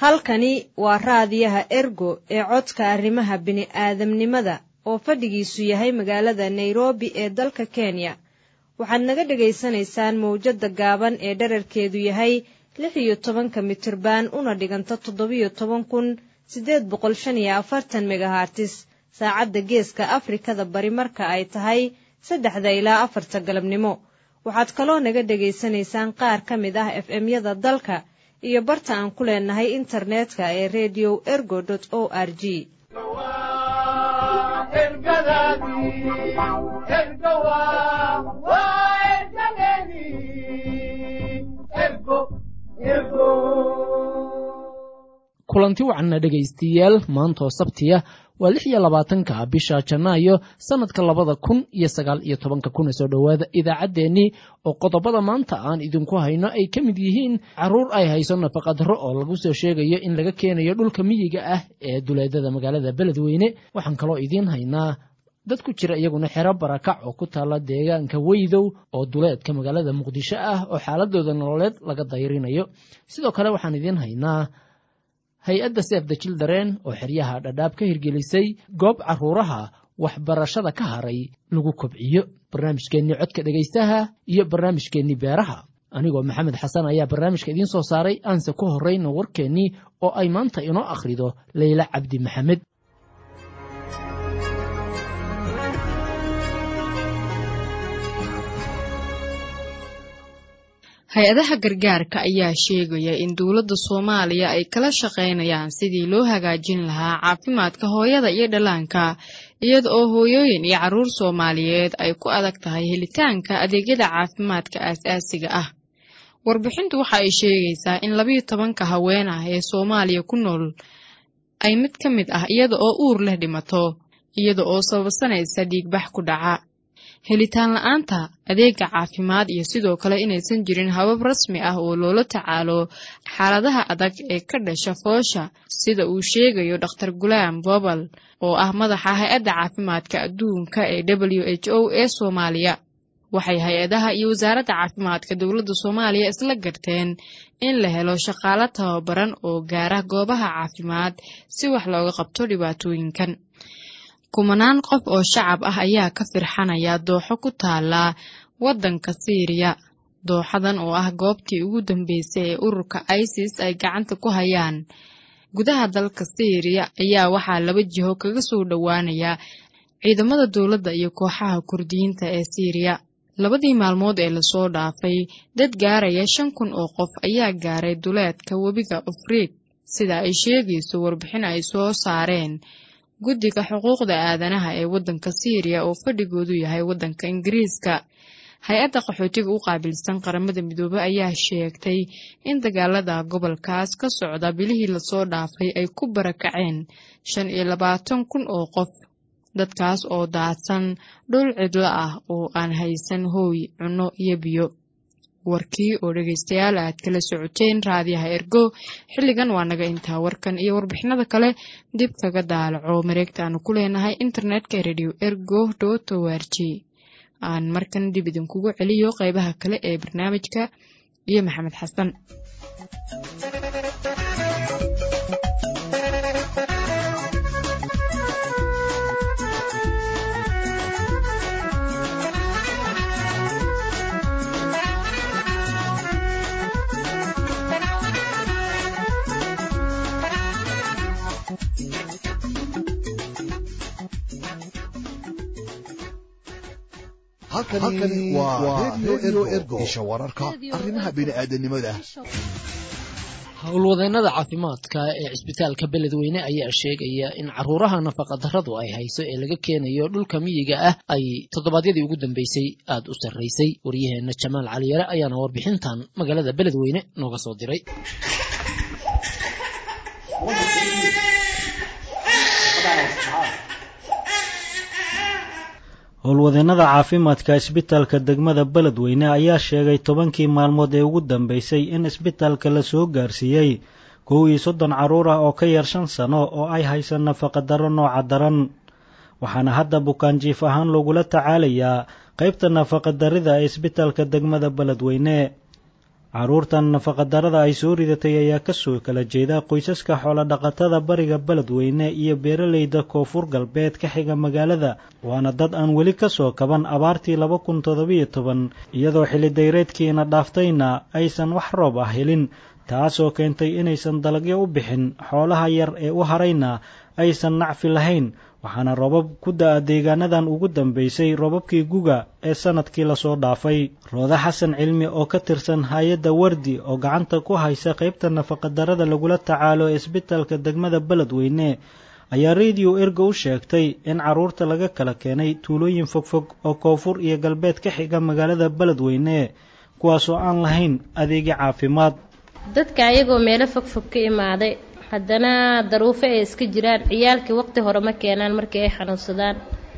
halkani waa raadiyaha ergo ee codka arrimaha bini'aadamnimada oo fadhigiisu yahay magaalada nairobi ee dalka kenya waxaad naga dhegaysanaysaan mawjadda gaaban ee dherarkeedu yahay lix iyo tobanka mitirban una dhiganta toddobiyo toban kun siddeed boqol shan iyo afartan megahartis saacadda geeska afrikada bari marka ay tahay saddexda ilaa afarta galabnimo waxaad kaloo naga dhegaysanaysaan qaar ka mid ah f m-yada dalka iyo barta aan ku leenahay internetka ee redio ergo o r g kulanti wacanna dhegaystiyaal maantoo sabtiya waa lix iyo labaatanka bisha janaayo sannadka labada kun iyo sagaal iyo tobanka kuna soo dhowaada idaacaddeenii oo qodobada maanta aan idinku hayno ay ka mid yihiin carruur ay hayso nafaqadaro oo lagu soo sheegayo in laga keenayo dhulka miyiga ah ee duleedada magaalada beledweyne waxaan kaloo idiin haynaa dad ku jira iyaguna xero barakac oo ku taalla deegaanka weydow oo duleedka magaalada muqdisho ah oo xaaladooda nololeed laga dayrinayo sidoo kale waxaan idiin haynaa hay-adda seef the children oo xeryaha dhadhaab ka hirgelisay goob carruuraha waxbarashada ka haray lagu kobciyo barnaamijkeennii codka dhegaystaha iyo barnaamijkeennii beeraha anigoo maxamed xasan ayaa barnaamijka idiin soo saaray aanse ku horrayna warkeennii oo ay maanta inoo akhrido leyla cabdi maxamed hay-adaha gargaarka ayaa sheegaya in dowladda soomaaliya ay kala shaqaynayaan sidii loo hagaajin lahaa caafimaadka hooyada iyo dhallaanka iyada oo hooyooyin iyo carruur soomaaliyeed ay ku adag tahay helitaanka adeegyada caafimaadka aas-aasiga ah warbixintu waxa ay sheegaysaa in labiyo tobanka haween ah ee soomaaliya ku nool ay mid ka mid ah iyada oo uur leh dhimato iyada oo sababsanaysa dhiigbax ku dhaca helitaan la-aanta adeega caafimaad iyo sidoo kale inaysan jirin habab rasmi ah oo loola tacaalo xaaladaha adag ee ka dhasha foosha sida uu sheegayo dhakhtar gulaam bobal oo ah madaxa hay-adda caafimaadka adduunka ee w h o ee soomaaliya waxay hay-adaha iyo wasaaradda caafimaadka dowladda soomaaliya isla garteen in la helo shaqaalo tababaran oo gaara goobaha caafimaad si wax looga qabto dhibaatooyinkan kumanaan qof oo shacab ah ayaa ka firxanaya dooxo ku taala waddanka siiriya dooxadan oo ah goobtii ugu dambeysay ee ururka isis ay gacanta ku hayaan gudaha dalka siiriya ayaa waxaa laba jiho kaga soo dhowaanaya ciidamada dowladda iyo kooxaha kurdiyiinta ee siiriya labadii maalmood ee lasoo dhaafay dad gaaraya shan kun oo qof ayaa gaaray duleedka webiga afriid sida ay sheegayso warbixin ay soo saareen guddiga xuquuqda aadanaha ee waddanka siiriya oo fadhigoodu yahay waddanka ingiriiska hay-adda qaxootiga u qaabilsan qaramada midoobey ayaa sheegtay in dagaalada gobolkaas ka socda bilihii lasoo dhaafay ay ku barakaceen shan iyo labaatan kun oo qof dadkaas oo daadsan dhul cidlo ah oo aan haysan hooy cunno iyo biyo warkii oo dhegaystayaal aad kala socoteen raadiyaha ergo xilligan waa naga intaa warkan iyo warbixinada kale dib kaga daalaco mareegta aanu ku leenahay internetka radio ergo dot o r g aan markan dib idinkugu celiyo qeybaha kale ee barnaamijka iyo maxamed xasan halkani waa redio ergo isha wararka arrimaha bini'aadanimada howlwadeennada caafimaadka ee cisbitaalka beledweyne ayaa sheegaya in caruuraha nafaqadarradu ay hayso ee laga keenayo dhulka miyiga ah ay toddobaadyadii ugu dambeysay aada u sarraysay waryaheenna jamaal caliyare ayaana warbixintan magaalada beledweyne nooga soo diray howlwadeennada caafimaadka isbitaalka degmada beledweyne ayaa sheegay tobankii maalmood ee ugu dambeysay in isbitaalka la soo gaarsiiyey kow iyo soddon carruur ah oo ka yar shan sano oo ay haysan nafaqadarro nooca daran waxaana hadda bukaanjiif ahaan loogula tacaalayaa qaybta nafaqadarrida ee isbitaalka degmada beledweyne carruurtan nafaqadarrada ay soo ridatay ayaa kasoo kala jeeda qoysaska xoolodhaqatada bariga beledweyne iyo beeralayda koonfur galbeed ka xiga magaalada waana dad aan weli ka soo kaban abaartii laba kun toddobiyo toban iyadoo xillidayreedkiina dhaaftayna aysan wax roob ah helin taasoo keentay inaysan dalagyo u bixin xoolaha yar ee u harayna aysan nacfi lahayn waxaana roobab ku da'a deegaanadan ugu dambaysay roobabkii guga ee sannadkii lasoo dhaafay rooda xasan cilmi oo ka tirsan hay-adda wardi oo gacanta ku haysa qaybta nafaqadarrada lagula tacaalo isbitalka degmada beledweyne ayaa rediyo erga u sheegtay in carruurta laga kala keenay tuulooyin fogfog oo koonfur iyo galbeed ka xiga magaalada beledweyne kuwaasoo aan lahayn adeegyo caafimaad dadka ayagoo meelo fogfog ka imaaday haddana daruufo ay iska jiraan ciyaalkii waqti hore ma keenaan markii ay xanuunsadaan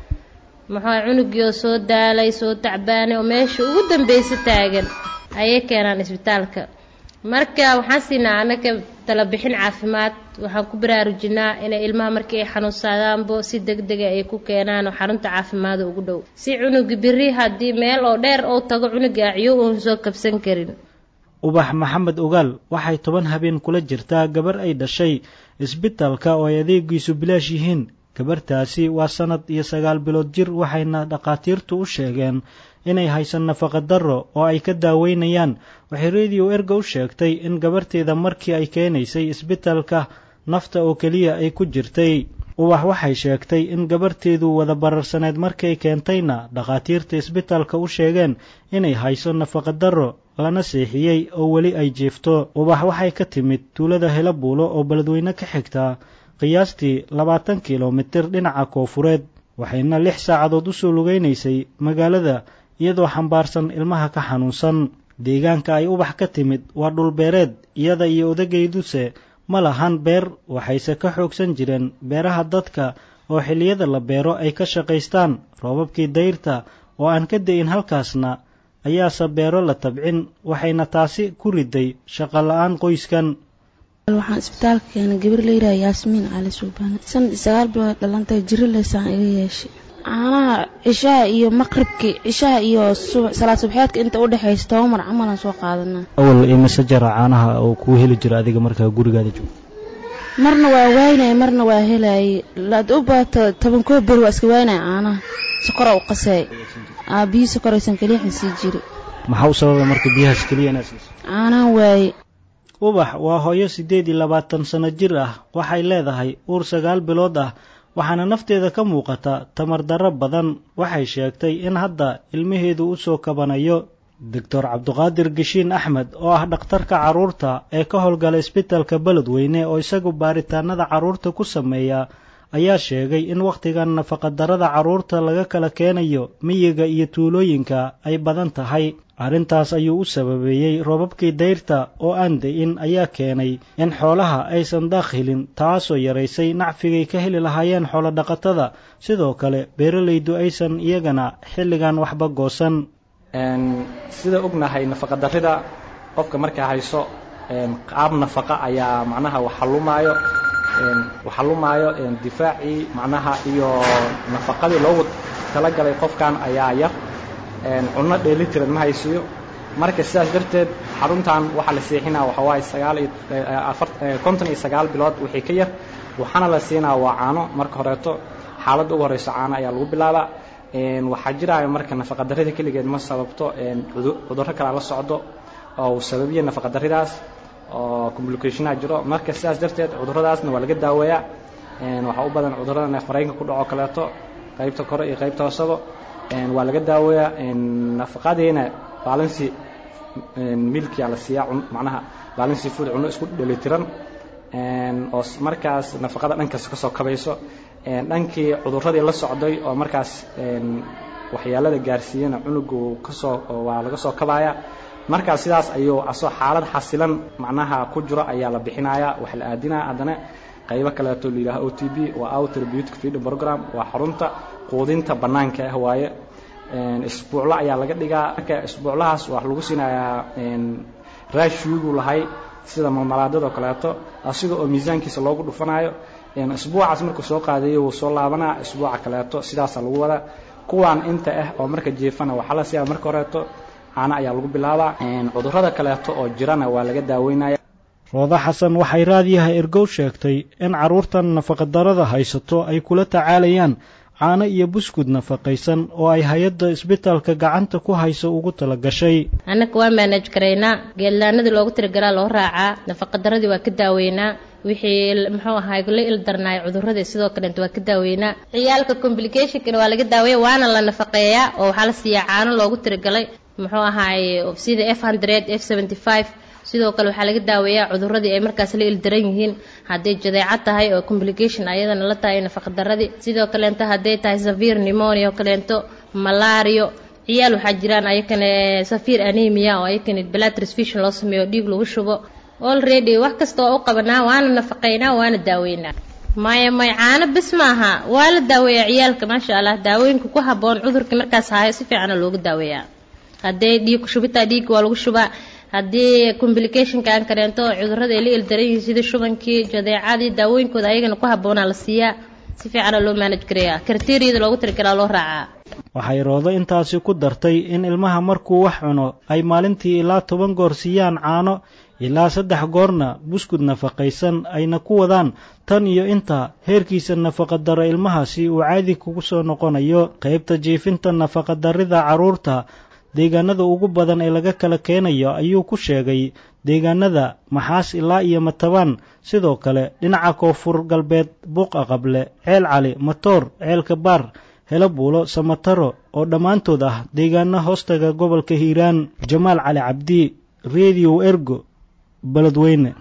muxuu cunugii oo soo daalay soo tacbaanay oo meesha ugu dambeysa taagan ayay keenaan isbitaalka marka waxaan siinaa anaga talabixin caafimaad waxaan ku baraarujinaa inay ilmaha markii ay xanuunsadaanbo si deg dega ay ku keenaan oo xarunta caafimaada ugu dhow si cunugi biri haddii meel oo dheer ou tago cunuga acyo uun soo kabsan karin ubax maxamed ogaal waxay toban habeen kula jirtaa gabar ay dhashay isbitalka oo ay adeegiisu bilaash yihiin gabartaasi waa sannad iyo sagaal bilood jir waxayna dhakhaatiirtu u sheegeen inay haysan nafaqadarro oo ay ka daaweynayaan waxay rediyo erga u sheegtay in gabarteeda markii ay keenaysay isbitalka nafta oo keliya ay ku jirtay ubax waxay sheegtay in gabarteedu wada bararsaneed markay keentayna dhakhaatiirta isbitalka u sheegeen inay hayso nafaqadarro lana seexiyey oo weli ay jiifto ubax waxay ka timid tuulada helabuulo oo beledweyne ka xigtaa qiyaastii labaatan kilomitir dhinaca koofureed waxayna lix saacadood u soo lugaynaysay magaalada iyadoo xambaarsan ilmaha ka xanuunsan deegaanka ay ubax ka timid waa dhulbeereed iyada iyo odageyduse ma lahan beer waxayse ka xoogsan jireen beeraha dadka oo xilliyada la beero ay ka shaqaystaan roobabkii dayrta oo aan ka dayin halkaasna ayaase beero la tabcin waxayna taasi ku riday shaqo la-aan qoyskan waxaan isbitaalka keenay gabar layidhaha yaasmiin cali suubane sanad sagaal bilood dhalantay jiro leysaan iga yeeshay caanaha cishaha iyo maqribkii cishaha iyo salaad subxeedka inta u dhexaysa toba mar camalan soo qaadanaa awal imise jara caanaha oo kuu heli jira adiga markaa gurigaada joogto marna waa waynaya marna waa helayay laad u baato toban koo beri waa iska waynaya caanaha sokora u qasay aa biyo sokoraysan keliixan sii jiri maxaa u sababay marka biyahaas keliya inaad siiso caanahan waaye ubax waa hooyo siddeed iyo labaatan sanno jir ah waxay leedahay uur sagaal bilood ah waxaana nafteeda ka muuqata tamar darro badan waxay sheegtay in hadda ilmaheedu u soo kabanayo doctor cabduqaadir geshiin axmed oo ah dhakhtarka carruurta ee ka howlgala isbitalka beledweyne oo isagu baaritaanada carruurta ku sameeya ayaa sheegay in wakhtigan nafaqadarrada carruurta laga kala keenayo miyiga iyo tuulooyinka ay badan tahay arrintaas ayuu u sababeeyey roobabkii dayrta oo aan da-in ayaa keenay in xoolaha aysan daaq helin taasoo yaraysay nacfigay ka heli lahaayeen xoolodhaqatada sidoo kale beeralaydu aysan iyagana xilligan waxba goosan sida ognahay nafaqadarrida qofka markaa hayso qaab nafaqa ayaa macnaha waxalumaayo waxalumaayo difaacii macnaha iyo nafaqadii loogu talagalay qofkan ayaa yar cunno dheelitiran ma haysiyo marka sidaas darteed xaruntan waxaa la seexinaa waxa waaye sagaal iyo konton iyo sagaal bilood wixii ka yar waxaana la siinaa waa caano marka horeeto xaaladda ugu horeyso caano ayaa lagu bilaabaa waxaa jiraayo marka nafaqadarrida keligeed ma sababto cudurro kalea la socdo oo sababiya nafaqadarridaas oo complicationaa jiro marka sidaas darteed cudurradaasna waa laga daaweeyaa waxaa u badan cudurrada neefmareenka ku dhaco kaleeto qaybta kore iyo qaybta hoosaba waa laga daaweeyaa nafaqadiina balansi milkia la siiyaa macnaha balansi food cunno isku dhelitiran oo markaas nafaqada dhankaas ka soo kabayso dhankii cudurradii la socday oo markaas waxyaalada gaarsiiyana cunugu kasoo waa laga soo kabaaya markaas sidaas ayuu asoo xaalad xasilan macnaha ku jiro ayaa la bixinayaa wax la aadinaya haddana qaybo kaleeto la yidhaha o t b waa outer beauty feeding program waa xarunta quudinta bannaanka ah waaye isbuuclo ayaa laga dhigaa marka isbuuclahaas waa lagu siinayaa raashiiguu lahay sida malmalaadadoo kaleeto asiga oo miisaankiisa loogu dhufanayo isbuucaas markuu soo qaadayo wuu soo laabanaa isbuuca kaleeto sidaasaa lagu wadaa kuwaan inta ah oo marka jiifana waxaa la siiyaa marka horeeto caano ayaa lagu bilaabaa cudurrada kaleeto oo jirana waa laga daaweynaya roodo xasan waxay raadiyaha ergow sheegtay in carruurtan nafaqadarrada haysato ay kula tacaalayaan caano iyo buskud nafaqaysan oo ay hay-adda isbitaalka gacanta ku hayso ugu tala gashay annaka waa maanaj garaynaa geedlaanadii loogu tirigalaa loo raacaa nafaqadaradii waa ka daaweynaa wixii muxuu ahaay la ildarnaay cuduradii sidoo kaleeta waa ka daaweynaa ciyaalka complicationkana waa laga daaweeya waana la nafaqeeyaa oo waxaa la siiyaa caano loogu tirigalay muxuu ahaay sida f hundred f seventy five sidoo kale waxaa laga daaweeyaa cuduradii ay markaas la ildaran yihiin hadday jadeeco tahay oo complication ayadana la tahay nafaqadaradii sidoo kaleento hadday tahay safir nimonia oo kaleento malario ciyaal waxaa jiraan ayakana safir anemia oo ayakana blood transfusion loo sameeyo dhiig lagu shubo already wax kasta waa u qabanaa waana nafaqeynaa waana daaweynaa maya may caano bes maaha waa la daaweeyaa ciyaalka maasha allah daawooyinka ku haboon cudurkii markaas hayo si fiicana loogu daaweeyaa hadday dhiig shubitaa dhiigga waa lagu shubaa haddii complicationka aan kareento cudurada ay la ildaran yihiin sida shubankii jadeecadii daawooyinkooda ayagana ku habboonaa la siiyaa si fiicana loo maanaj gareeyaa kriteriyada loogu tirigalaa loo raacaa waxay roodo intaasi ku dartay in ilmaha markuu wax cuno ay maalintii ilaa toban goor siiyaan caano ilaa saddex goorna buskud nafaqaysan ayna ku wadaan tan iyo inta heerkiisa nafaqadaro ilmahaasi uu caadi kugu soo noqonayo qaybta jiifinta nafaqadarrida carruurta deegaanada ugu badan ee laga kala keenayo ayuu ku sheegay deegaanada maxaas ilaa iyo matabaan sidoo kale dhinaca koonfur galbeed buuqa qable ceel cali matoor ceelka baar helo buulo samataro oo dhammaantood ah deegaano hoostaga gobolka hiiraan jamaal cali cabdi rediyo ergo beledweyne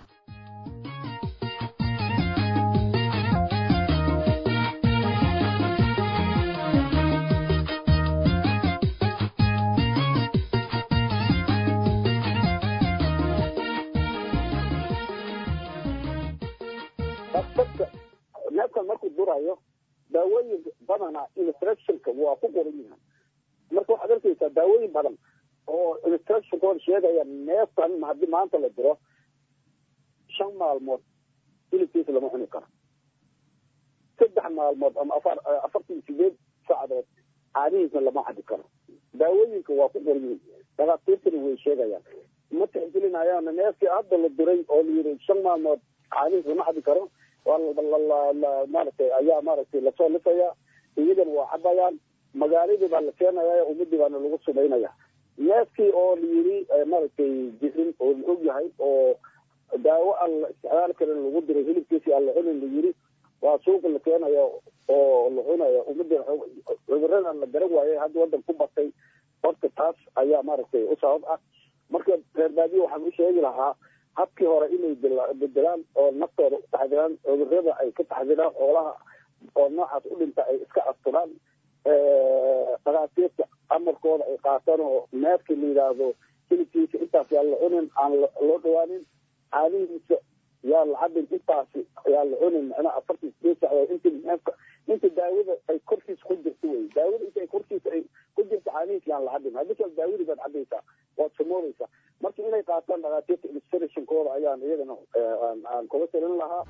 neefkan markuu durayo daawooyin badana instructionka waa ku qoran yihiin marka waxaad arkaysaa daawooyin badan oo instructionkooda sheegaya neefkan haddii maanta la diro shan maalmood hilibkiisa lama cuni karo saddex maalmood ama afar afartan sideed saacadood caadihiisna lama cabi karo daawooyinka waa ku qoran yihiin dhakhaatiirtana way sheegayaan ma tixgelinayaan neefkii hadda la diray oo la yiri shan maalmood caadihiis lama cabi karo maaragtay ayaa maaragtay lasoo lisaya iyagana waa cabayaan magaaladii baa la keenaya ummadii baana lagu sumaynaya neefkii oo la yiri maaragtay jirin oo la og yahay oo daawo aan la isticmaali karin lagu diray hilibkiisii aan la cunin la yiri waa suuqa la keenaya oo la cunaya ummadii cuduradan la garan waayay hadda wadan ku batay horta taas ayaa maaragtay u sabab ah marka reer baadiye waxaan u sheegi lahaa habkii hore inay bedelaan oo naftooda u taxdiraan cudurada ay ka taxdiraan xoolaha oo noocaas u dhinta ay iska asturaan dhakhaatiirta amarkooda ay qaataan oo neefkii la yidhaahdo hilibkiisa intaas yaa la cunin aan loo dhawaanin caadihiisa yaa la cabin intaasi yaa la cunin macnaha afartan sideed sacdood inta neefka inta daawada ay korkiisa ku jirto wey daawada inta ay korkiisa ay ku jirto caadihiisa yaan la cabin haddii kale daawadii baad cabaysaa waad samoodaysaa marka inay qaataan dhakhaatiirta illustrationkooda ayaan iyagana aan kula talin lahaa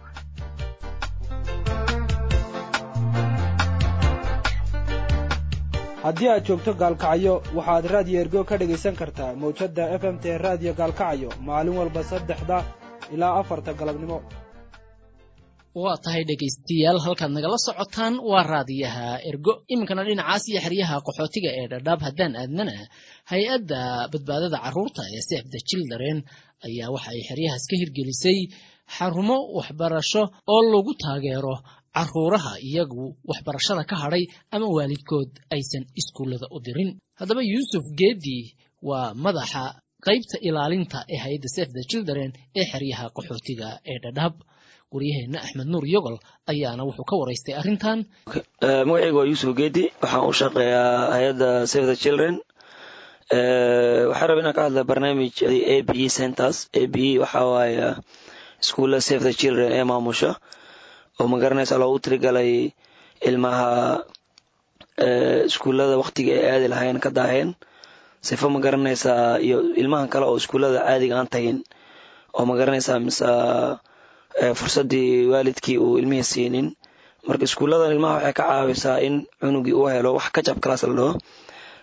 haddii aad joogto gaalkacyo waxaad raadiyo ergo ka dhegaysan kartaa mawjadda f m t raadiyo gaalkacyo maalin walba saddexda ilaa afarta galabnimo waa tahay dhegaystayaal halkaad nagala socotaan waa raadiyaha ergo iminkana dhinacaas iyo xeryaha qaxootiga ee dhadhaab haddaan aadnana hay-adda badbaadada carruurta ee sef the children ayaa waxa ay xeryahaas ka hirgelisay xarumo waxbarasho oo lagu taageero carruuraha iyagu waxbarashada ka hadhay ama waalidkood aysan iskuullada u dirin haddaba yuusuf geedi waa madaxa qaybta ilaalinta ee hay-adda sef the children ee xeryaha qaxootiga ee dhadhaab waryaheena axmed nuur yogol ayaana wuxuu ka waraystay arrintan magacayga waa yuusuf geedi waxaan u shaqeeyaa hay-adda save the children waxaa raba inaan ka hadla barnaamij a b e centers a b e waxaa waaye iskuulla save the children ee maamusha oo magaranaysa loogu tirigalay ilmaha iskuullada waktiga ay aadi lahayn ka daaheen sifo magaranaysaa iyo ilmahan kale oo iskuullada caadiga aan tagin oo magaranaysaa mise fursaddii waalidkii uu ilmihii siinin marka iskuulladan ilmaha waxay ka caawisaa in cunugii uu helo wax kajab kalaas la dhaho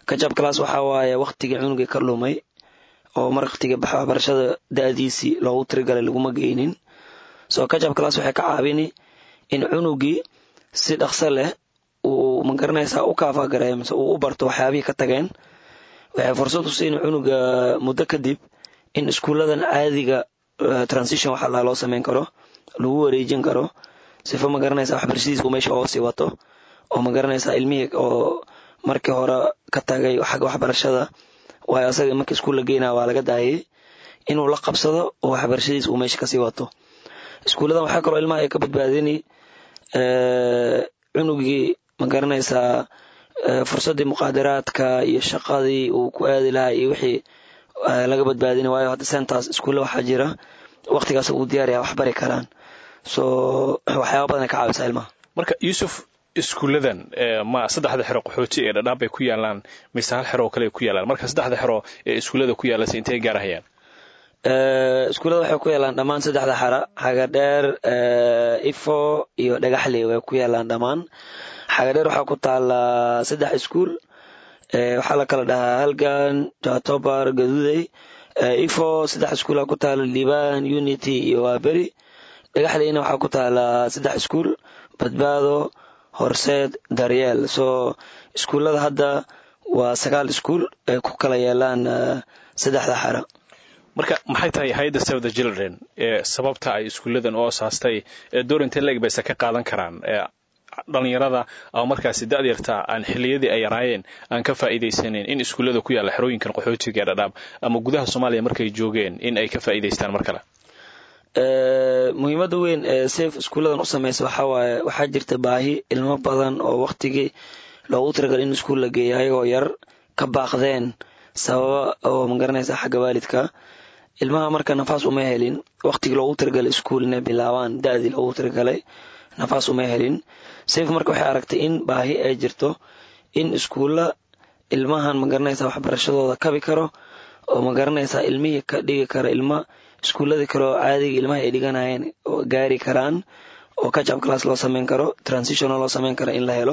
kajab class waxaa waaye waktigii cunugii ka lumay oo mar waktiga waxbarashada da-diisii loogu tirigalay laguma geynin so kajab class waxay ka caawini in cunugii si dhaqso leh uu magaranaysaa u kaafagareeyo mise uu u barto waxyaabihii ka tageen waxay fursad u siin cunuga muddo kadib in iskuulladan caadiga transition waxa laa loo sameyn karo lagu wareejin karo sifo magaranaysa waxbarashadiisa uu meesha oo sii wato oo magaranaysa ilmihii oo markii hore ka tagay xagga waxbarashada waayo asaga markii iskuul la geynaya waa laga daayay inuu la qabsado oo waxbarashadiisa uu meesha kasii wato iskuulladan waxaa kaloo ilmaha ay ka badbaadini cunugii magaranaysaa fursaddii muqaadaraadka iyo shaqadii uu ku aadi lahaa iyo wixii laga badbaadini waayo hadda sentaas iskuulle waxaa jira waktigaas uu diyaaraya wax bari karaan so waxyaaba badan ay ka caawisaa ilmaha marka yuusuf iskuulladan ma saddexda xero qaxooti ee dhadhaab bay ku yaalaan mise hal xero oo kale ay ku yaalaan marka saddexda xero ee iskuullada ku yaalase intay gaarahayaan iskuullada waxay ku yaalaan dhammaan saddexda xara xagadheer ifo iyo dhagaxley way ku yaalaan dhammaan xagadheer waxaa ku taala saddex iskuul waxaa la kala dhahaa halgan jatobar gaduudey ifo saddex iskuula ku taala liban unity iyo waaberi dhagaxleyna waxaa ku taala saddex iskuul badbaado horseed daryeel so iskuullada hadda waa sagaal iskuul ay ku kala yeelaan saddexda xara marka maxay tahay hay-adda save the children ee sababta ay iskuulladan u asaastay ee doorintee leeg bayse ka qaadan karaan dhalinyarada ama markaasi da-dyarta aan xiliyadii ay yaraayeen aan ka faa'iidaysaneyn in iskuullada ku yaalla xerooyinkan qaxootiga ee dhadhaab ama gudaha soomaaliya markay joogeen in ay ka faa'iidaystaan mar kale muhiimadda weyn ee safe iskuulladan u samaysa waxaa waaye waxaa jirta baahi ilmo badan oo waktigii loogu tiragal in iskuul la geeya ayagoo yar ka baaqdeen sababa oo magaranaysa xagga waalidka ilmaha marka nafaas uma helin waktigii loogu tiragalay iskuul inay bilaabaan da-dii loogu tiragalay nafaas uma helin safe marka waxay aragtay in baahi ay jirto in iskuulla ilmahan magaranaysa waxbarashadooda kabi karo oo magaranaysa ilmihii ka dhigi kara ilma iskuulladii kale oo caadiga ilmaha ay dhiganayeen oo gaari karaan oo kajab class loo sameyn karo transition loo sameyn karo in la helo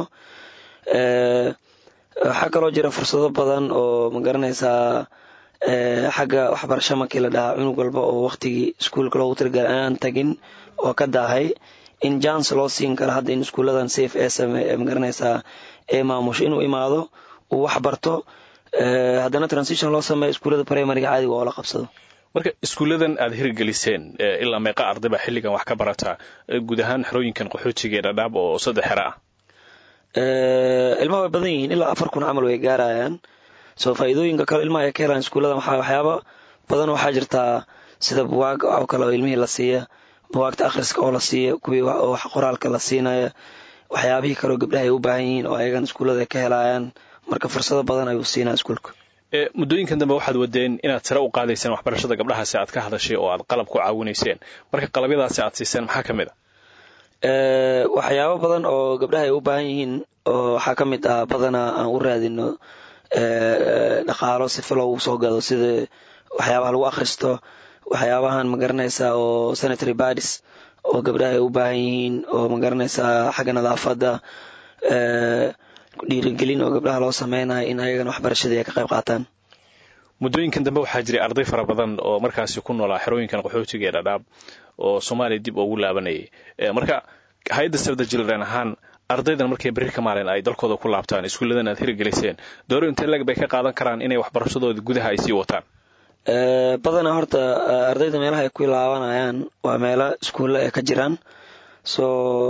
waxaa kaloo jira fursado badan oo magaranaysaa xagga waxbarasho markii la dhahaa cunug walba oo waktigii iskuulka loogu tiragal aan tagin oo ka daahay in jans loo siin karo hadda in iskuulladan safe ee same magaranaysaa ee maamusho inuu imaado uu wax barto haddana transition loo sameeyo iskuullada primaryga caadiga oo la qabsado marka iskuulladan aad hirgeliseen ilaa meeqa ardayba xilligan wax ka barata guud ahaan xerooyinkan qaxootiga ee dhadhaab oo saddex xero ah ilmaha way badan yihiin ilaa afar kun camal way gaarayaan soo faa'iidooyinka kale ilmaha ay ka helaan iskuulladan waxaa waxyaaba badan waxaa jirtaa sida buwaag oo kale oo ilmihii la siiya buwaagta akhriska oo la siiya kuwii wax qoraalka la siinaya waxyaabihii kaleoo gabdhaha ay u baahan yihiin oo ayagan iskuullada ay ka helayaan marka fursado badan ayuu siinaa iskuulka muddooyinkan dambe waxaad wadeen inaad sare u qaadayseen waxbarashada gabdhahaasi aad ka hadashay oo aad qalab ku caawinayseen marka qalabyadaasi aad siiseen maxaa ka mid a waxyaabo badan oo gabdhaha ay u baahan yihiin oo waxaa ka mid ah badanaa aan u raadino dhaqaalo sifa loogu soo gado sida waxyaabaha lagu akhristo waxyaabahan magaranaysa oo sanitary badis oo gabdhaha ay u baahan yihiin oo magaranaysaa xagga nadaafadda dhiirigelin oo gabdhaha loo sameynayo in ayagana waxbarashadii ay ka qayb qaataan muddooyinkan dambe waxaa jiray arday fara badan oo markaasi ku noolaa xerooyinkan qaxootiga ee dhadhaab oo soomaaliya dib ugu laabanayay marka hay-adda sabda jildren ahaan ardaydan markay berri ka maalin ay dalkooda ku laabtaan iskuulladan aad hirgeliseen dooro intee lag bay ka qaadan karaan inay waxbarashadooda gudaha ay sii wataan badanaa horta ardayda meelaha ay ku laabanayaan waa meelo iskuulla ay ka jiraan so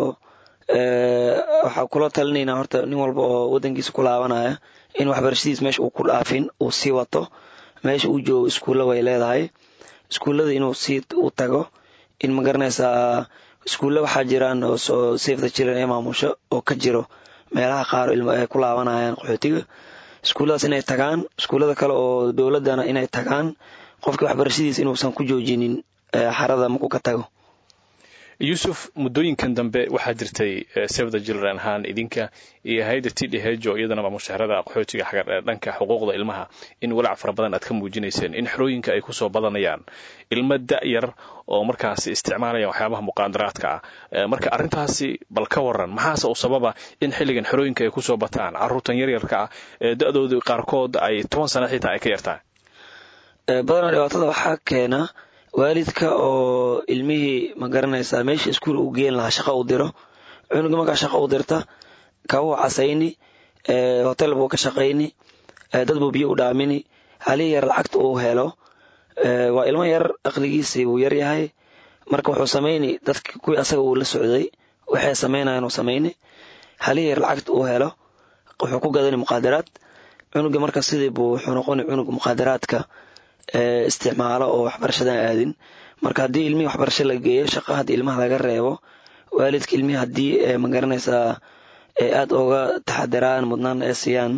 waxaa kula talinaynaa horta nin walba oo wadankiisa ku laabanaya in waxbarashadiis meesha uu ku dhaafin uu sii wato meesha uu joogo iskuulla way leedahay iskuullada inuu sii u tago in magaranaysaa iskuulla waxaa jiraan oo safe the children ee maamusho oo ka jiro meelaha qaar ilmo ay ku laabanayaan qaxootiga iskuulladaas inay tagaan iskuullada kale oo dowladdana inay tagaan qofkii waxbarashadiisa inuusan ku joojinin xarada markuu ka tago yuusuf muddooyinkan dambe waxaa jirtay save the children ahaan idinka iyo hay-adda t d h oo iyadana mushaharada qaxootiga xaga dhanka xuquuqda ilmaha in walaac fara badan aad ka muujinayseen in xerooyinka ay kusoo badanayaan ilmo da-yar oo markaasi isticmaalaya waxyaabaha muqaadaraadka ah marka arrintaasi bal ka waran maxaase u sababa in xilligan xerooyinka ay kusoo bataan caruurtan yaryarka ah ee da-doodu qaarkood ay toban sana xitaa ay ka yartahay badanaa dhibaatada waxaa keena waalidka oo ilmihii ma garanaysaa meesha iskuul uu geen lahaa shaqo u diro cunuga markaa shaqo u dirta kabuu casayni hotel buu ka shaqayni dad buu biyo u dhaamini halihii yar lacagta uu helo waa ilmo yar aqligiisii wuu yar yahay marka wuxuu samayni dadki kuwii asaga uu la socday waxay samaynayan uu samayni halihii yar lacagta uu helo wuxuu ku gadani muqaadaraad cunuga marka sidii buu wuxuu noqoni cunug muqaadaraadka isticmaalo oo waxbarashadan aadin marka haddii ilmihii waxbarasho la geeyo shaqa haddii ilmaha laga reebo waalidka ilmihii haddii magaranaysaa aada oga taxadiraan mudnaan ee siiyaan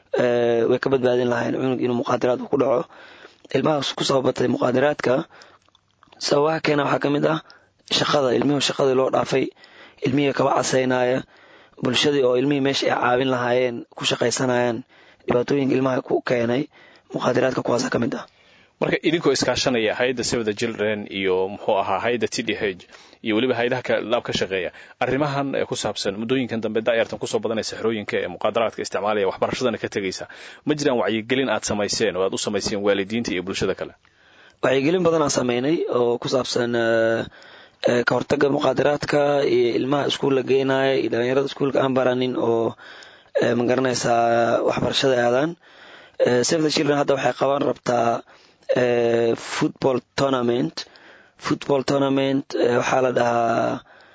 way ka badbaadin lahayn cunug inuu muqaadaraad ku dhaco ilmahaas kusoo batay muqaadaraadka sababaha keena waxaa ka mid ah shaqada ilmihii shaqadii loo dhaafay ilmihii kaba casaynaya bulshadii oo ilmihii meesha ay caawin lahaayeen ku shaqaysanayaan dhibaatooyinka ilmaha ku keenay muqaadaraadka kuwaasa ka mid ah marka idinkoo iskaashanaya hay-adda save the children iyo muxuu ahaa hay-adda t d h iyo weliba hay-adaha laab ka shaqeeya arrimahan ku saabsan muddooyinkan dambe daayartan kusoo badanaysa xerooyinka ee muqaadaraadka isticmaalaya waxbarashadana ka tegaysa ma jiraan wacyigelin aad samayseen oo aad u samayseen waalidiinta iyo bulshada kale wacyigelin badanaan sameynay oo ku saabsan ka hortaga muqaadaraadka iyo ilmaha iskuulla geenaya iyo dhalinyarada iskuulka aan baranin oo magaranaysaa waxbarashada aadaan save the children hadda waxay qaban rabtaa football tournament football tournament waxaa la dhahaa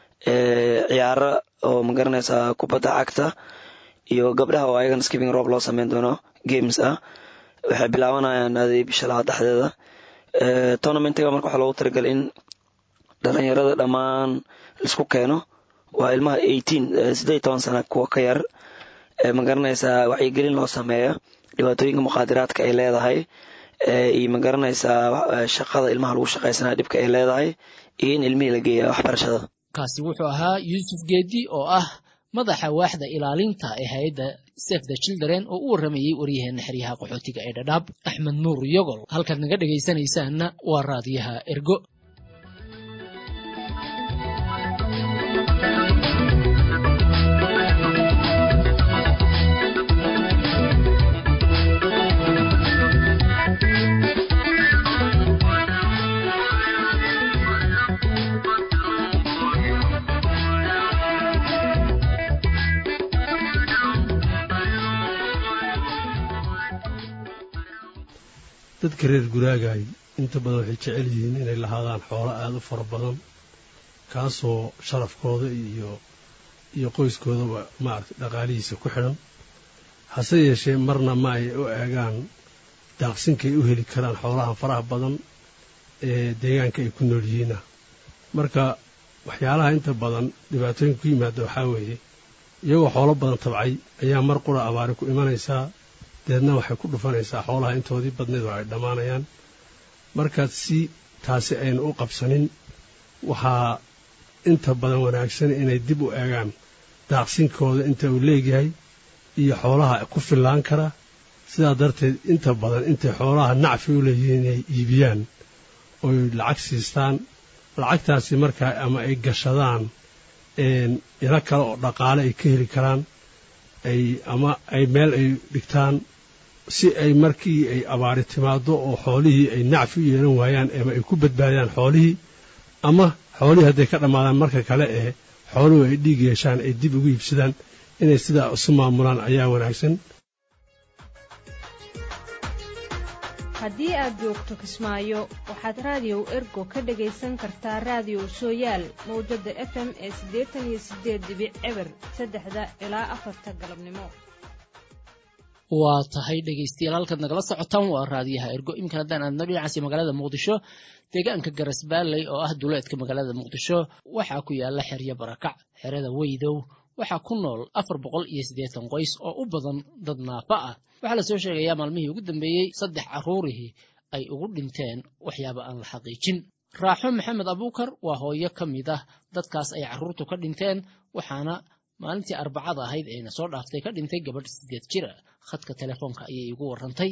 ciyaaro oo magaranaysaa kubadda cagta iyo gabdhaha oo ayagana skipping rob loo sameyn doono games ah waxay bilaabanayaan adi bisha labaad dhexdeeda tournamentiga marka waxaa loogu talagalay in dhalinyarada dhammaan laisku keeno waa ilmaha eighteen siddeed iyo toban sana kuwa ka yar magaranaysaa wacyigelin loo sameeya dhibaatooyinka muqaadiraadka ay leedahay iyo magaranaysaa shaqada ilmaha lagu shaqaysanaya dhibka ay leedahay iyo in ilmihii la geeya waxbarashada kaasi wuxuu ahaa yuusuf geedi oo ah madaxa waaxda ilaalinta ee hay-adda save the children oo u warramayey waryaheena xeryaha qaxootiga ee dhadhaab axmed nuur yogol halkaad naga dhegaysanaysaanna waa raadiyaha ergo dadka reer guraagaay inta badan waxay jecel yihiin inay lahaadaan xoolo aada u fara badan kaasoo sharafkooda iyo iyo qoyskoodaba maaragtay dhaqaalihiisa ku xidhan hase yeeshee marna ma ay u eegaan daaqsinkay u heli karaan xoolaha faraha badan ee deegaanka ay ku nool yihiina marka waxyaalaha inta badan dhibaatooyinka ku yimaada waxaa weeye iyagoo xoolo badan tabcay ayaa mar qura abaari ku imanaysaa deedna waxay ku dhufanaysaa xoolaha intoodii badneed oo ay dhammaanayaan marka si taasi aynu u qabsanin waxaa inta badan wanaagsan inay dib u eegaan daaqsinkooda inta uu leegyahay iyo xoolaha ku fillaan kara sidaa darteed inta badan intay xoolaha nacfi u leeyihiin inay iibiyaan oy lacag siistaan lacagtaasi markaa ama ay gashadaan ilo kale oo dhaqaale ay ka heli karaan ay ama ay meel ay dhigtaan si ay markii ay abaari timaado oo xoolihii ay nacfi u yeelan waayaan ama ay ku badbaadiyaan xoolihii ama xoolihii hadday ka dhammaadaan marka kale ee xooluhu ay dhiig yeeshaan ay dib ugu iibsadaan inay sidaa isu maamulaan ayaa wanaagsan haddii aad joogto kismaayo waxaad raadiyow ergo ka dhegaysan kartaa raadiyow sooyaal mawjadda f m ee siddeetan iyo siddeed dibic eber saddexda ilaa afarta galabnimo waa tahay dhegaystayaal halkaad nagala socotaan waa raadiyaha ergo iminkan haddaan aadno dhinacaasi magaalada muqdisho deegaanka garasbaaley oo ah duleedka magaalada muqdisho waxaa ku yaala xeryo barakac xerada weydow waxaa ku nool afar boqol iyo siddeetan qoys oo u badan dad naafa ah waxaa lasoo sheegayaa maalmihii ugu dambeeyey saddex carruurihii ay ugu dhinteen waxyaaba aan la xaqiijin raaxo maxamed abuukar waa hooyo ka mid ah dadkaas ay carruurtu ka dhinteen waxaana maalintii arbacada ahayd ayna soo dhaaftay ka dhintay gabadh sideed jir ah khadka telefoonka ayay igu warrantay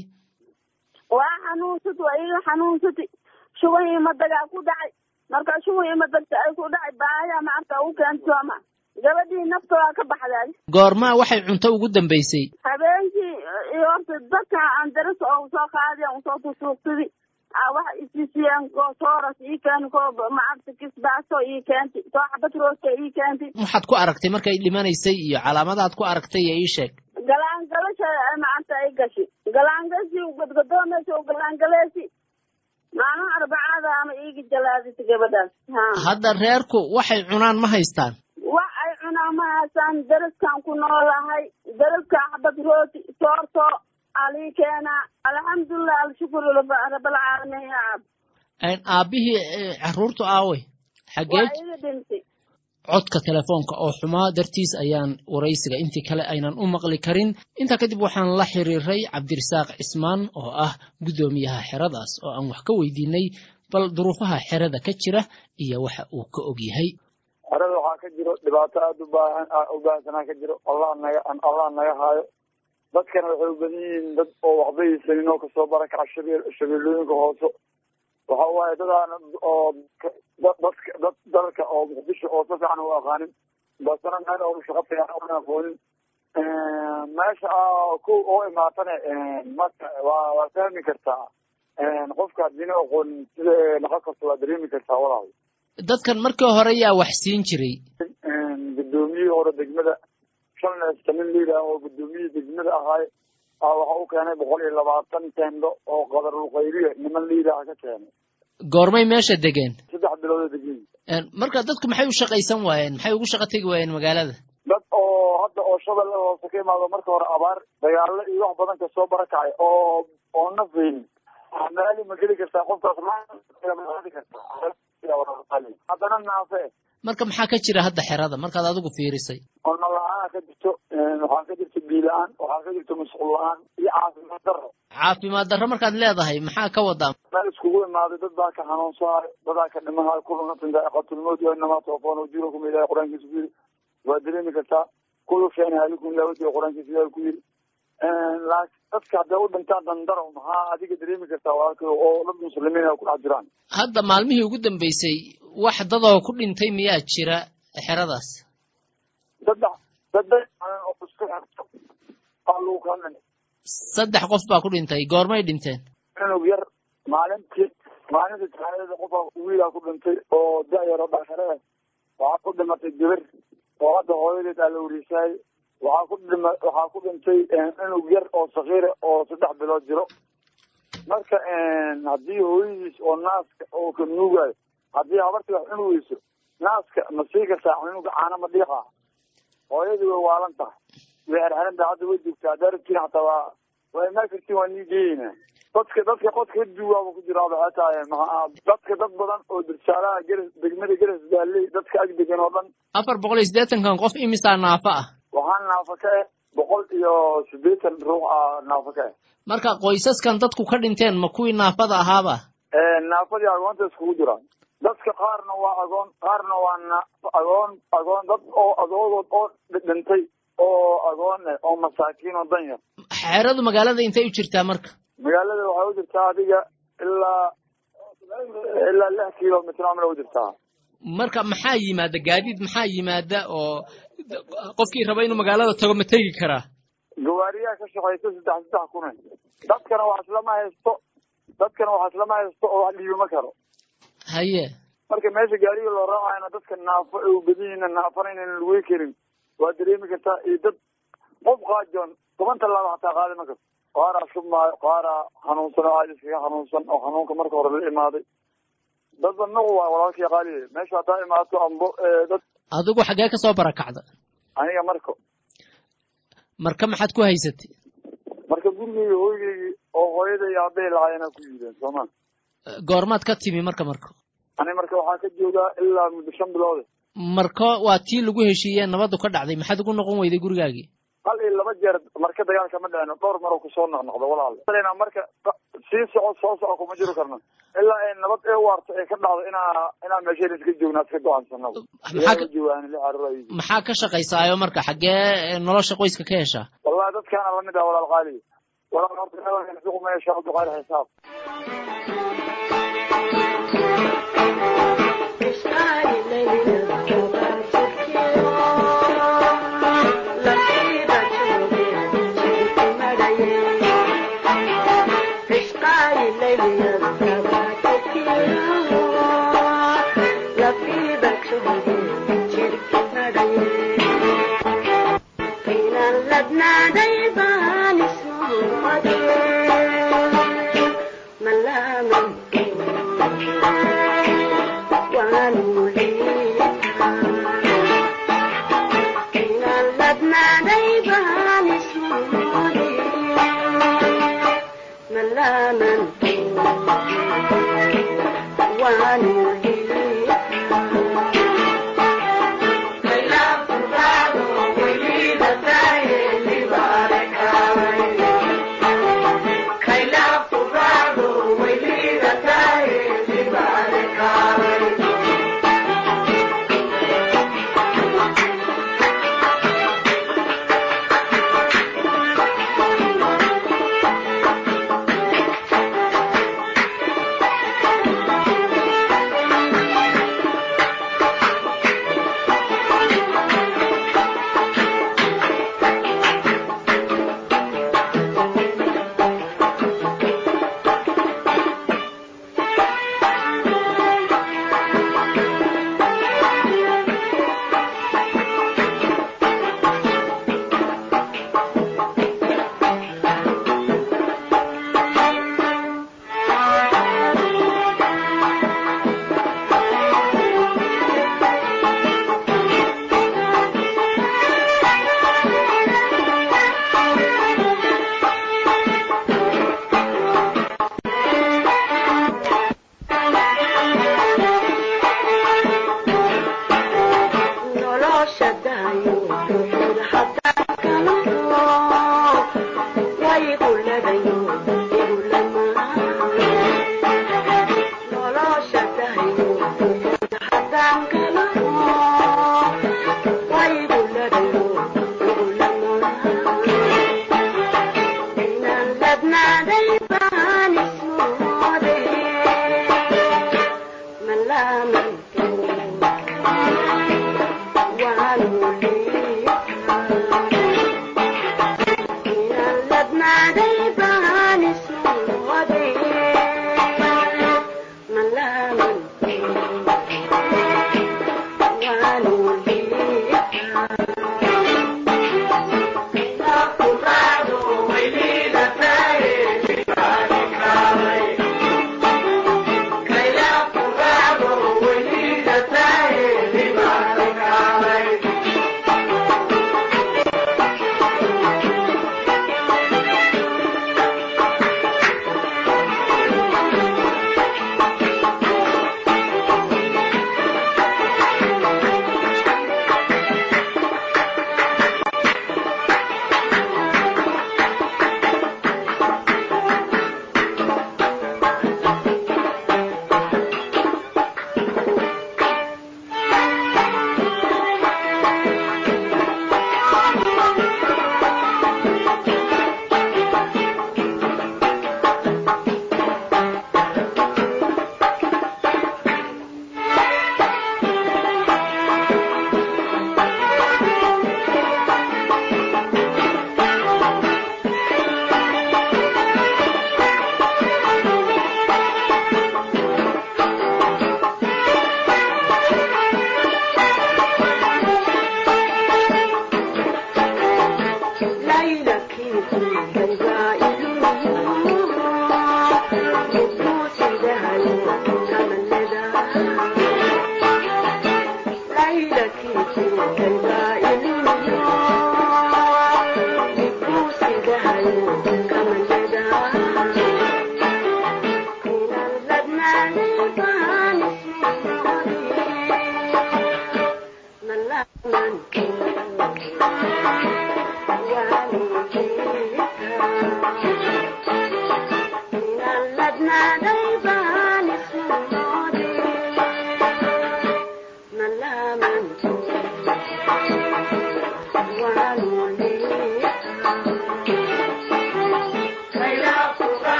waa xanuunsati waa iga xanuunsati shuban imadagaa ku dhacay marka shuban imadagta ay ku dhacay baaya maarta u keentooma gabadhii nafta waa ka baxday goormaa waxay cunto ugu dambaysay habeenkii iyo horta dadka aan daras oo soo qaadi aan soo tusuuqsadi waxa isisiyeen ko tooras ii keeni ko maarta kisbaaso ii keenti soo xabad rooska ii keenti waxaad ku aragtay markay dhimanaysay iyo calaamadaad ku aragtay ee ii sheeg galaangalasha maarta ay gashi galaangasi gadgadoomaysa u galaangaleesi maalin arbacada ama iigi jalaadisa gabadhaas hadda reerku waxay cunaan ma haystaan wax ay cunaan ma haystaan daraskan ku noolahay daraska xabad rooti soorto alii keenaa alxamdulilah alshukuru rabalcaalamiin ya ab aabbihii carruurtu aaway xaggee waa iga dhintay codka telefoonka oo xumaa dartiis ayaan waraysiga intii kale aynan u maqli karin intaa kadib waxaan la xiriiray cabdirasaaq cismaan oo ah guddoomiyaha xeradaas oo aan wax ka weydiinay bal duruufaha xerada ka jira iyo waxa uu ka og yahay xerada waxaa ka jiro dhibaato aada u baahan u baahsanaa ka jiro allah naga allah naga haayo dadkana waxay u badan yihiin dad oo waxba haysanin oo kasoo barakaca shabe- shabeellooyinka hoose waxa waaye dadaan oo dadka dad dalka oo muqdisho oo si fiican u aqaanin basana meel oo shaqo fiican una aqoonin meesha ko oo imaatane marka waa waa fahmi kartaa qofka haddiina aqoonin sida naqo kasta waa dareemi kartaa walaal dadkan markii hore yaa wax siin jiray guddoomiyihii hore degmada shalnesta nin layidhaah oo guddoomiyihii degmada ahaay waxa u keenay boqol iyo labaatan tendo oo qadarulkhayriya niman layidhaah ka keenay goormay meesha degeen saddex bilood oo degeen marka dadku maxay u shaqaysan waayeen maxay ugu shaqo tegi waayeen magaalada dad oo hadda oo shabelle hoose ka imaado marka hore abaar dagaalo iyo wax badan kasoo barakacay oo oo nafaynin maali ma geli kartaa qofkaas maadi kartaa haddana naafe marka maxaa ka jira hadda xerada markaad adigu fiirisay cunno la-aan ka jirto waxaa ka jirto biyo la-aan waxaa ka jirto masquul la-aan iyo caafimaad daro caafimaad darro markaad leedahay maxaa ka wadaa meel iskugu imaaday dad baa ka xanuunsahay dadaa ka dhimahay kullu nafsin daa'iqatulmawt wa inamaa tawafawna ujuurakum ilahi qur-aankiisa ku yiri waa dareemi kartaa kullu shayin haalikum ilaa wajhi qur-aankiisa ilahi ku yiri laakiin dadka hadday u dhintaan dandaro maxaa adiga dareemi kartaa walaalka oo dad muslimiin ay ku dhex jiraan hadda maalmihii ugu dambeysay wax dadoo ku dhintay miyaa jira xeradaas saddex saddex oo isku xirto aa lagu kala dhintay saddex qof baa ku dhintay goormay dhinteen cunug yar maalintii maalintii taxaadada qofa wiilaa ku dhintay oo da-yar oo dhakare ah waxaa ku dhimatay gabar oo hadda hooyadeed aa la wariisaayay waxaa ku dhima waxaa ku dhintay cunug yar oo sakiira oo saddex bilood jiro marka haddii hooyadiis oo naaska oo ka nuugayo haddii habartii wax cuni weyso naaska ma sii kartaa cunuga caana ma dhiiqa hooyadii way waalan tahay way xerxeran tahay hadda way joogtaa haddaa rabtiin xataa waa waa imaa kartiin waa nii geeyeynaa dadka dadka qodka duugaaba ku jiraaba waxay tahay maxaa dadka dad badan oo dirsaalaha geras degmada geras baalley dadka ag degan oo dhan afar boqol iyo siddeetankan qof imisaa naafo ah waxaa naafa ka ah boqol iyo siddeetan ruux ah naafa ka ah marka qoysaskan dadku ka dhinteen ma kuwii naafada ahaaba naafadii agoonta iskugu jiraan dadka qaarna waa agoon qaarna waa na agoon agoon dad oo agoodood oo dhintay oo agoon eh oo masaakiin oo dan yar xeeradu magaalada intay u jirtaa marka magaalada waxay u jirtaa adiga ilaa ilaa lix kilomitr amil u jirtaa marka maxaa yimaada gaadiid maxaa yimaada oo qofkii raba inuu magaalada tago ma tegi karaa gawaariyaha ka shaqaysa saddex saddex kuna dadkana wax islama haysto dadkana wax islama haysto oo wax dhiibama karo haye marka meesha gaariga loo raacayna dadka naafo ay u badan yihiin naafana inaynan lugey karin waa dareemi kartaa iyo dad qof qaajoon toban tallaaba hataa qaadi ma karto qaaraa shubmaayo qaaraa xanuunsan oo aad iskaga xanuunsan oo xanuunka marka hore la imaaday dadba nuqu waa walaalkii qaaliye meesha haddaa imaato ambo dad adigu xaggee ka soo barakacda aniga marko marka maxaad ku haysatay marka gurigeyga hooygeygii oo hooyada iyo aabbahay lahaayeenaa ku yideen sooma goormaad ka timi marka marko ani marka waxaa ka joogaa ilaa muddo shan biloode marka waa tii lagu heshiiyee nabadu ka dhacday maxaad ugu noqon weyday gurigaagii hal iyo laba jeer marka dagaalka ma dhicino dhowr maroo kusoo noqnoqdo walaal marka sii soco soo soco kuma jiri karno ilaa ay nabad ee waarto ay ka dhacdo inaa inaa meesheen iska joognaa iska go-aansanaba jawaani la cararayo maxaa ka shaqaysaayo marka xaggee nolosha qoyska ka heshaa wallahi dadkaana lamid ah walaal qaali walaal horta suqmeesha abduqaali xisaab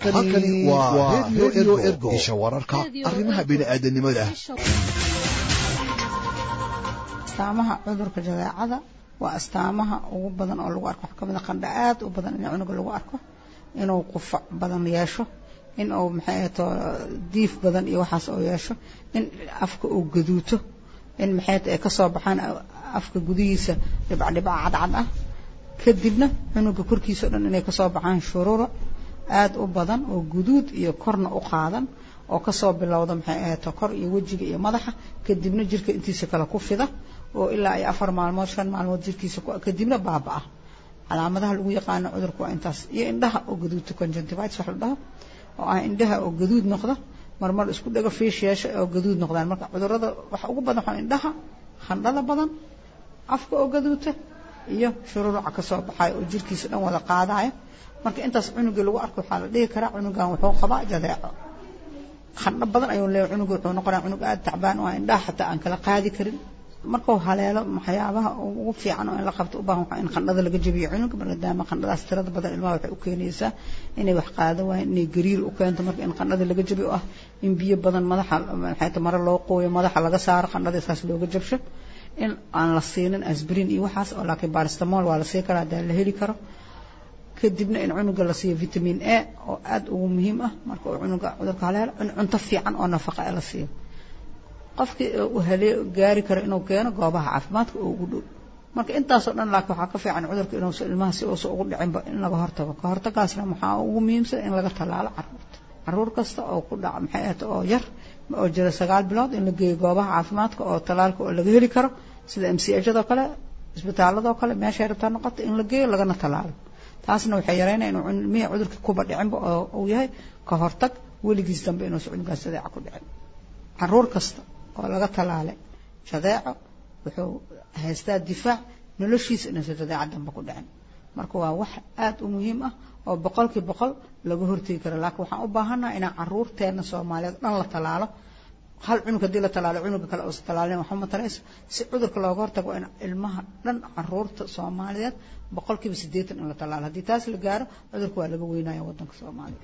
halkani waa redio ergo isha wararka arrimaha bini'aadanimada astaamaha cudurka jadeecada waa astaamaha ugu badan oo lagu arko waxaa kamid a qandha aad u badan in cunuga lagu arko inuu qufac badan yeesho in uu maxay ahato diif badan iyo waxaas oo yeesho in afka uu gaduuto in maxay ay kasoo baxaan afka gudihiisa dhibcdhibca cadcad ah kadibna cunuga korkiisa o dhan inay kasoo baxaan shuruura aada u badan oo guduud iyo korna u qaadan oo kasoo bilowda maxay ahato kor iyo wejiga iyo madaxa kadibna jirka intiisa kale ku fida oo ilaa ay afar maalmood shan maalmood jirkiisa kadibna baaba-a calaamadaha lagu yaqaano cudurka waa intaas iyo indhaha oo gaduudta conjunctivitis wax la dhaho oo ah indhaha oo gaduud noqda marmar isku dhago fiish yeesha oo gaduud noqdaan marka cudurada waxa ugu badan waxaa indhaha khandhada badan afka oo gaduuta iyo shururuca kasoo baxayo oo jirkiisa dhan wada qaadaya marka intaas cunugii lagu arko waxaa la dhihi karaa cunugan wuxuu qabaa jadeeco khandho badan ayuu leeyahay cunuga wuxuu noqonaya cunug aada tacbaan oo indhaha xataa aan kala qaadi karin markuu haleelo waxyaabaha ugu fiican oo in la qabto u baahan waxaa in qandhada laga jabiyo cunuga maadaama qandhadaas tirada badan ilmaha waxay u keenaysaa inay wax qaado waayeen inay gariir u keento marka in qandhada laga jabiyo ah in biyo badan madaxa maxayta mare loo qooyo madaxa laga saaro qandhada isaas looga jabsho in aan la siinin asbrin iyo waxaas oo laakiin baristamol waa la sii karaa hadaa la heli karo kadibna in cunuga la siiyo vitamin a oo aada ugu muhiim ah marka uu cunuga cudurka haleelo in cunto fiican oo nafaqa la siiyo qofkii uu halee gaari karo inuu keeno goobaha caafimaadka oo ugu dhow marka intaasoo dhan laakiin waxaa ka fiican cudurka inuusa ilmaha si uusa ugu dhicinba in laga hortago ka hortagaasna waxaa ugu muhiimsan in laga tallaalo caruurta caruur kasta oo ku dhaca maxay ahata oo yar oo jira sagaal bilood in la geeyo goobaha caafimaadka oo tallaalka oo laga heli karo sida m c hado kale isbitaaladoo kale meeshay rabtaa noqota in la geeyo lagana tallaalo taasna waxay yareynaya inuu ilmihii cudurka kuba dhicinba oo uu yahay ka hortag weligiis dambe inuusa cunugaas jadeeca ku dhicin caruur kasta oo laga tallaalay jadeeco wuxuu haystaa difaac noloshiisa inuusan jadeeca dambe ku dhicin marka waa wax aada u muhiim ah oo boqolkii boqol laga hortegi karo laakiin waxaan u baahannaha inaan caruurteena soomaaliyeed dhan la tallaalo hal cunug haddii la tallaalo cunuga kale uusa tallaalin waxba ma tarayso si cudurka looga hortago waa in ilmaha dhan caruurta soomaaliyeed boqolkiiba siddeetan in la tallaalo haddii taas la gaaro cudurka waa laga weynaya waddanka soomaaliya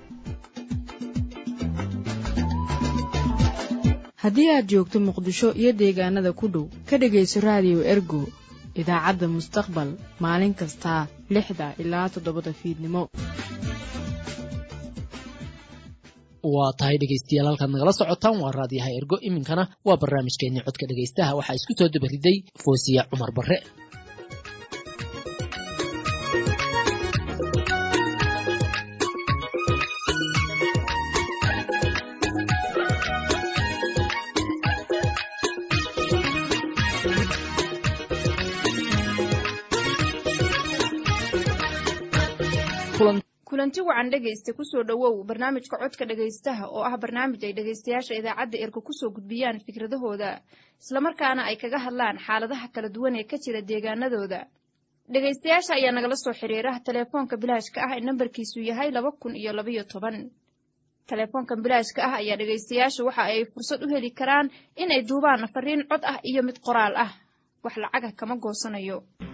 haddii aad joogto muqdisho iyo deegaanada ku dhow ka dhegayso raadiyo ergo idaacadda mustaqbal maalin kastaa lixda ilaa toddobada fiidnimo waa tahay dhegaystayaal halkaad nagala socotaan waa raadiyaha ergo iminkana waa barnaamijkeenii codka dhegaystaha waxaa isku soo dabariday foosiya cumar barre kulanti wacan dhegaysta kusoo dhowow barnaamijka codka dhegaystaha oo ah barnaamij ay dhegaystayaasha idaacadda ergo kusoo gudbiyaan fikradahooda islamarkaana ay kaga hadlaan xaaladaha kala duwan ee ka jira deegaanadooda dhegaystayaasha ayaa nagala soo xiriira teleefoonka bilaashka ah ee nambarkiisu yahay laba kun iyo labayo toban teleefoonkan bilaashka ah ayaa dhegaystayaasha waxa ay fursad u heli karaan inay duubaan fariin cod ah iyo mid qoraal ah wax lacaga kama goosanayo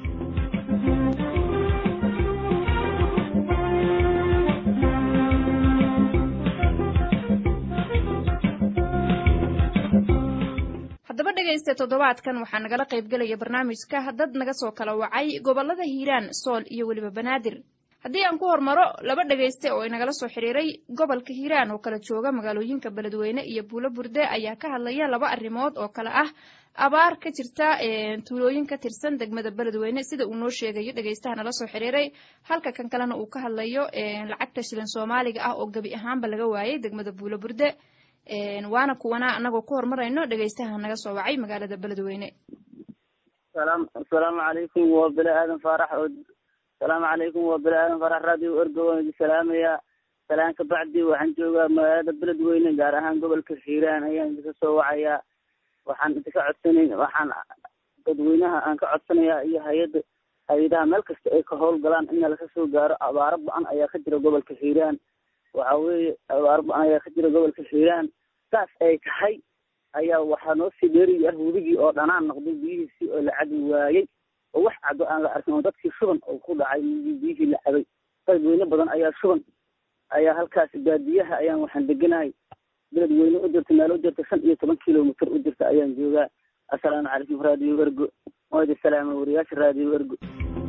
haddaba dhegaysta toddobaadkan waxaa nagala qaybgelaya barnaamijka dad naga soo kala wacay gobollada hiiraan sool iyo weliba banaadir haddii aan ku hormaro laba dhegayste oo inagala soo xiriiray gobolka hiiraan oo kala jooga magaalooyinka beledweyne iyo buulo burde ayaa ka hadlaya laba arrimood oo kale ah abaar ka jirta tuulooyin ka tirsan degmada beledweyne sida uu noo sheegayo dhegaystaha nala soo xiriiray halka kan kalena uu ka hadlayo lacagta shilin soomaaliga ah oo gebi ahaanba laga waayay degmada buulo burde waana kuwana anagoo ku horumarayno dhegaystaha naga soo wacay magaalada beledweyne asalaamu calaykum waa bele aadan faarax oo asalaamu calaykum waa bele aadan faarax radio ergo waan idin salaamayaa salaan ka bacdi waxaan joogaa magaalada beledweyne gaar ahaan gobolka hiiraan ayaan idinka soo wacayaa waxaan idinka codsanay waxaan dadweynaha aan ka codsanayaa iyo hay-adda hay-adaha meel kasta ay ka howlgalaan in laga soo gaaro abaaro ba-an ayaa ka jira gobolka hiiraan waxa weeye abaaro ba-an ayaa ka jira gobolka hiiraan saas ay tahay ayaa waxaa noo sii dheeri ah webigii oo dhanaan noqday biyihiisii oo la cabi waayey oo wax cado aan la arkin oo dadkii shuban oo ku dhacay biyihii la cabay dadweyne badan ayaa shuban ayaa halkaas baadiyaha ayaan waxaan deganahay beled weyne u jirta meel u jirta shan iyo toban kilomitr u jirta ayaan joogaa assalaamu calaykum raadiyo ergo waydi salaama wariyaasha raadiyo ergo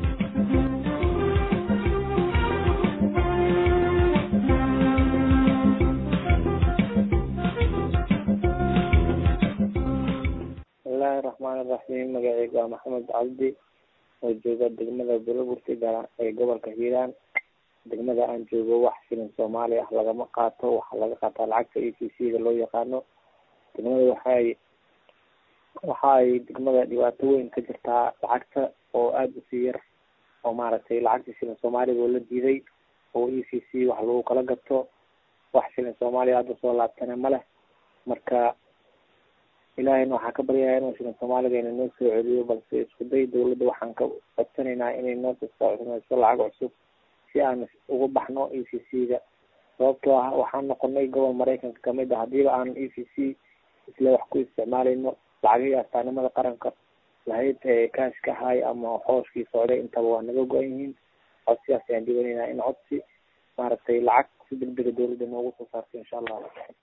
bismillahi raxmaan iraxiim magaceyga waa maxamed cabdi oo jooga degmada buloburti ee gobolka hiiraan degmada aan joogo wax shilin soomaali ah lagama qaato waxaa laga qaataa lacagta e c c da loo yaqaano degmada waxay waxa ay degmada dhibaato weyn ka jirtaa lacagta oo aada usii yar oo maaragtay lacagta shilin soomaaliga oo la diiday oo e c c wax lagu kala gato wax shilin soomaaliya hadda soo laabtana ma leh marka ilaahayna waxaan ka baryayaa inuu shilin soomaaligeena noo soo celiyo balse isku day dawladda waxaan ka codsanaynaa inay noo sosocodnayso lacag cusub si aan uga baxno e c c da sababtoo ah waxaan noqonay gobol maraykanka kamid ah hadiiba aan e c c isla wax ku isticmaalayno lacagihii astaanimada qaranka lahayd ee kaashka ahay ama xooshkii socday intaba waa naga go-an yihiin codsiyaas ayaan dhibanaynaa in codsi maaragtay lacag si degdega dawladda noogu soo saarto insha allah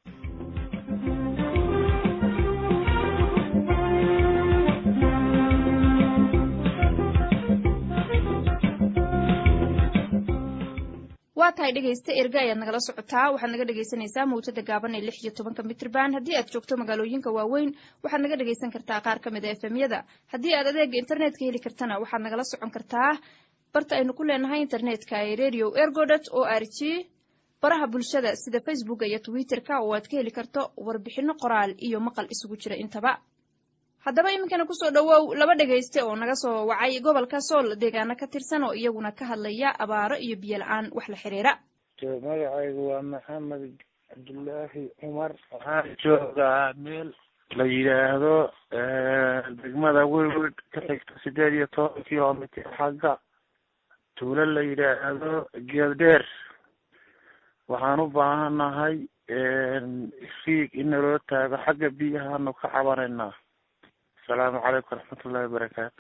waa tahay dhegaysta erga ayaad nagala socotaa waxaad naga dhegaysanaysaa mawjada gaaban ee lix iyo tobanka mitrban haddii aad joogto magaalooyinka waaweyn waxaad naga dhegaysan kartaa qaar ka mid a efemyada haddii aad adeega internetka heli kartana waxaad nagala socon kartaa barta aynu ku leenahay internetka ee radio ergodot o r g baraha bulshada sida facebooka iyo twitterka oo aad ka heli karto warbixino qoraal iyo maqal isugu jira intaba haddaba iminkana kusoo dhowow laba dhegayste oo naga soo wacay gobolka sool deegaano ka tirsan oo iyaguna ka hadlaya abaaro iyo biyo la-aan wax la xiriira magacaygu waa maxamed cabdulaahi cumar waxaan joogaa meel la yidhaahdo degmada welwed ka xigta sideed iyo toban kilomitr xagga tuulo la yidhaahdo geeldheer waxaan u baahanahay fiig in naloo taago xagga biyahaanu ka cabanaynaa asalaamu calaykum waraxmatullahi wabarakaatu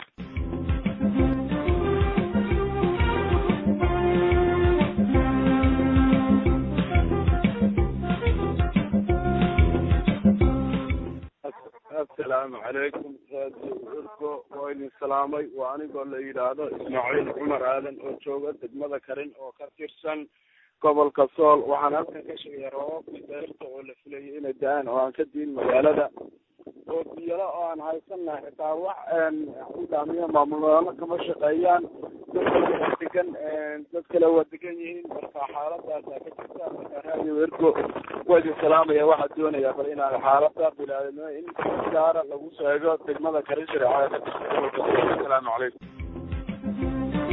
asalaamu calaykum raadiyo urgo waa idin salaamay waa anigoo la yidhaahdo ismaaciil cumar aadan oo jooga degmada karin oo ka tirsan gobolka sool waxaan halkan ka sheegaya roobabkii deerta oo la filayay inay da-aan oo aan ka diin magaalada oo biyalo oo aan haysana xitaa wax udaamiya maamuloono kama shaqeeyaan dad kale waa degan dad kale waa degan yihiin marka xaaladaasa ka jirta marka raadiyo ergo waa idin salaamaya waxaa doonaya bal inaan xaalada bilaadno in gaara lagu sheego degmada karin shareecada ka jirta gobolka sool asalaamu calaykum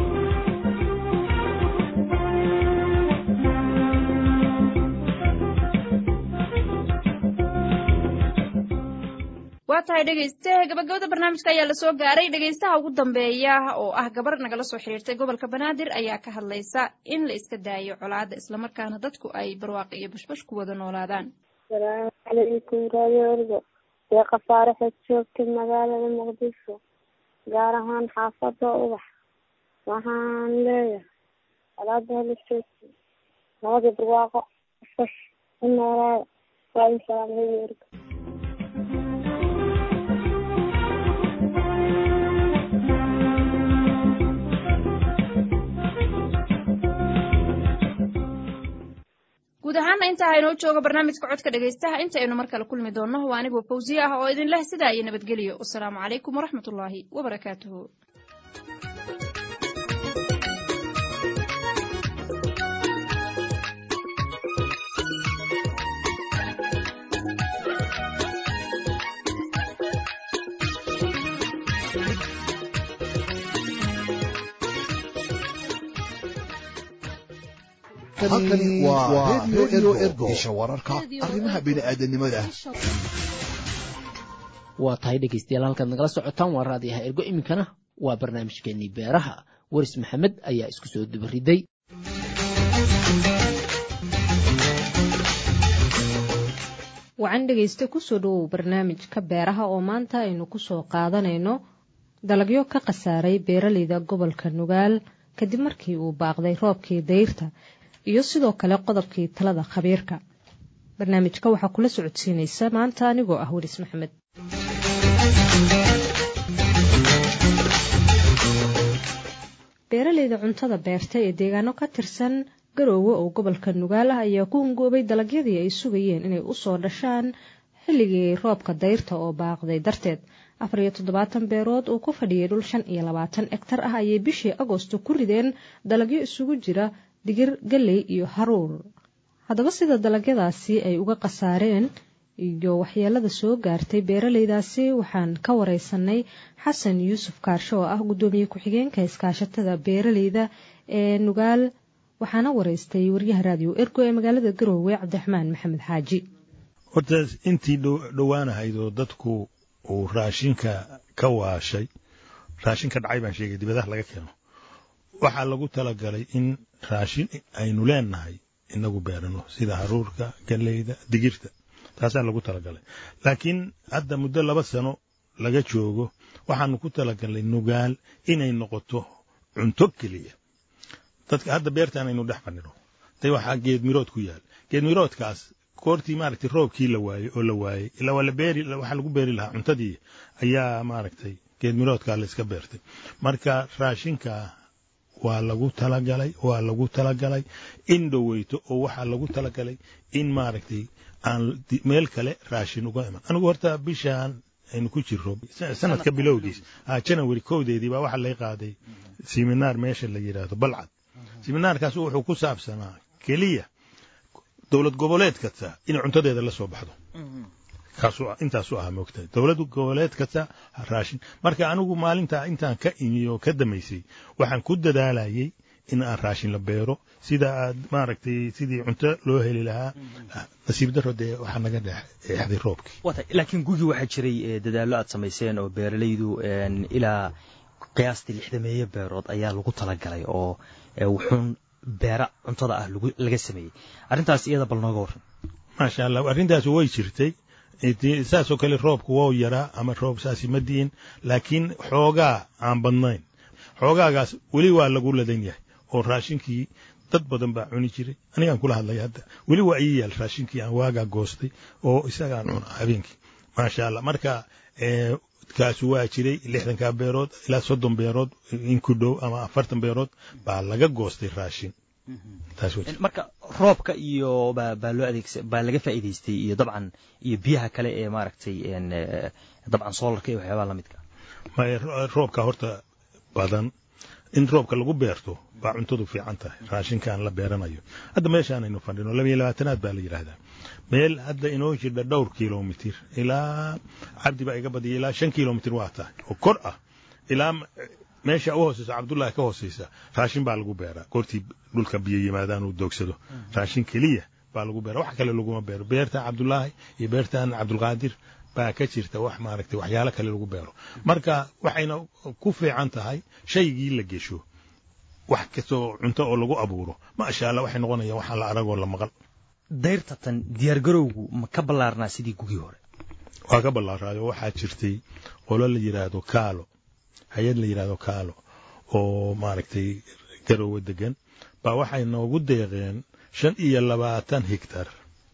waa tahay dhegayste gabagabada barnaamijka ayaa lasoo gaaray dhegaystaha ugu dambeeya oo ah gabar nagala soo xiriirtay gobolka banaadir ayaa ka hadlaysa in la iska daayo colaada islamarkaana dadku ay barwaaqi iyo bashbash ku wada noolaadaan asalaamu calaykum raadio ergo dee khasaaraxeed joogtay magaalada muqdisho gaar ahaan xaafada ubax waxaan leeyahay colaada hala joogtay nabada barwaaqo bashbash ku noolaada waa in salaam radio ergo guud ahaana intaa haynoo jooga barnaamijka codka dhegaystaha inta aynu mar kale kulmi doonno waa anigoo fawsiye ah oo idin leh sidaa iyo nabadgeliyo wasalaamu calaykum waraxmat ullaahi wabarakaatuhu halkani waa radio ergo isha wararka arrimaha bini'aadanimada waa tahay dhegaystayaal halkaad nagala socotaan waa raadiyaha ergo iminkana waa barnaamijkeenii beeraha waris maxamed ayaa isku soo dubariday wacan dhegayste kusoo dhowow barnaamijka beeraha oo maanta aynu kusoo qaadanayno dalagyo ka khasaaray beeraleyda gobolka nugaal kadib markii uu baaqday roobkii dayrta iyo sidoo kale qodobkii talada khabiirka barnaamijka waxaa kula socodsiinaysa maanta anigoo ah welis maxamed beeraleyda cuntada beerta ee deegaano ka tirsan garoowe oo gobolka nugaal ah ayaa ku hungoobay dalagyadii ay sugayeen inay usoo dhashaan xilligii roobka dayrta oo baaqday darteed afar iyo toddobaatan beerood uu ku fadhiyay dhul shan iyo labaatan egtar ah ayay bishii agosto ku rideen dalagyo isugu jira digir galley iyo haruur haddaba sida dalagyadaasi ay uga khasaareen iyo waxyeelada soo gaartay beeraleydaasi waxaan ka wareysanay xasan yuusuf kaarsho oo ah guddoomiye ku-xigeenka iskaashatada beeraleyda ee nugaal waxaana wareystay waryaha raadiyo ergo ee magaalada garoowe cabdiraxmaan maxamed xaaji horta intii dhowaanahayd oo dadku uu raashinka ka waashay raashinka dhacay baan sheegay dibadaha laga keeno waxaa lagu talagalay in raashin aynu leenahay inagu beerano sida haruurka galleyda digirta taasaa lagu talagalay laakiin hadda muddo laba sano laga joogo waxaanu ku talagalnay nugaal inay noqoto cunto keliya dadka hadda beertaan aynu dhex fadhino de waxaa geedmirood ku yaal geedmiroodkaas koortii maaragtay roobkii la waayey oo la waayey ilaa waa la beeri waxaa lagu beeri lahaa cuntadii ayaa maaragtay geedmiroodkaa la iska beertay marka raashinka waa lagu talagalay waa lagu talagalay in dhoweyto oo waxaa lagu talagalay in maaragtay aan meel kale raashin uga iman anigu horta bishaan aynu ku jirro sanadka bilowgiis janawari kowdeedii baa waxaa lay qaaday siminaar meesha la yidhaahdo balcad siminaarkaas wuxuu ku saabsanaa keliya dowlad goboleed kasta inay cuntadeeda la soo baxdo intaasu ahaa moogtahay dowlad goboleed kasta raashin marka anigu maalintaa intaan ka imi oo ka damaysay waxaan ku dadaalayay in aan raashin la beero sida aad maaragtay sidii cunto loo heli lahaa nasiib daro dee waxaa naga dheexday roobkii laakiin gugii waxaa jiray dadaallo aad samayseen oo beeralaydu ilaa qiyaastii lixdameeye beerood ayaa lagu talagalay oo wuxuun beera cuntada ah laga sameeyey arrintaas iyada bal nooga warran maasha allah arrintaas way jirtay saasoo kale roobku wou yaraa ama roob saasi ma di'in laakiin xoogaa aan badnayn xoogaagaas weli waa lagu ladan yahay oo raashinkii dad badan baa cuni jiray anigaan kula hadlaya hadda weli waa ii yaal raashinkii aan waagaa goostay oo isagaan cuna habeenkii maasha allah marka kaasu waa jiray lixdankaa beerood ilaa soddon beerood in ku dhow ama afartan beerood baa laga goostay raashin marka roobka iyo baa loo adeegsa baa laga faa'iidaystay iyo dabcan iyo biyaha kale ee maaragtay dabcan soolarka iyo waxyaabaha la midka roobka horta badan in roobka lagu beerto baa cuntadu fiican tahay raashinkaan la beeranayo hadda meeshaanaynu fadhino labiyo labaatanaad baa la yidhaahdaa meel hadda inoo jirdha dhowr kilomitir ilaa cabdi baa iga badiyay ilaa shan kilomitir waa tahay oo kor ah ilaa meesha u hooseysa cabdullaahi ka hooseysa raashin baa lagu beeraa goortii dhulka biyo yimaadaan uu doogsado raashin keliya baa lagu beera wax kale laguma beero beertan cabdullaahi iyo beertan cabdulqaadir baa ka jirta wax maaragtay waxyaalo kale lagu beero marka waxayna ku fiican tahay shaygii la gesho wax kastoo cunto oo lagu abuuro maasha allah waxay noqonayaan waxaan la aragoo la maqal dayrtatan diyaargarowgu ma ka ballaarnaa sidii gugii hore waa ka ballaaraayo waxaa jirtay qolo la yidhaahdo kaalo hay-ad la yidhaahdo kaalo oo maaragtay garoowe degan baa waxay noogu deeqeen shan iyo labaatan higtar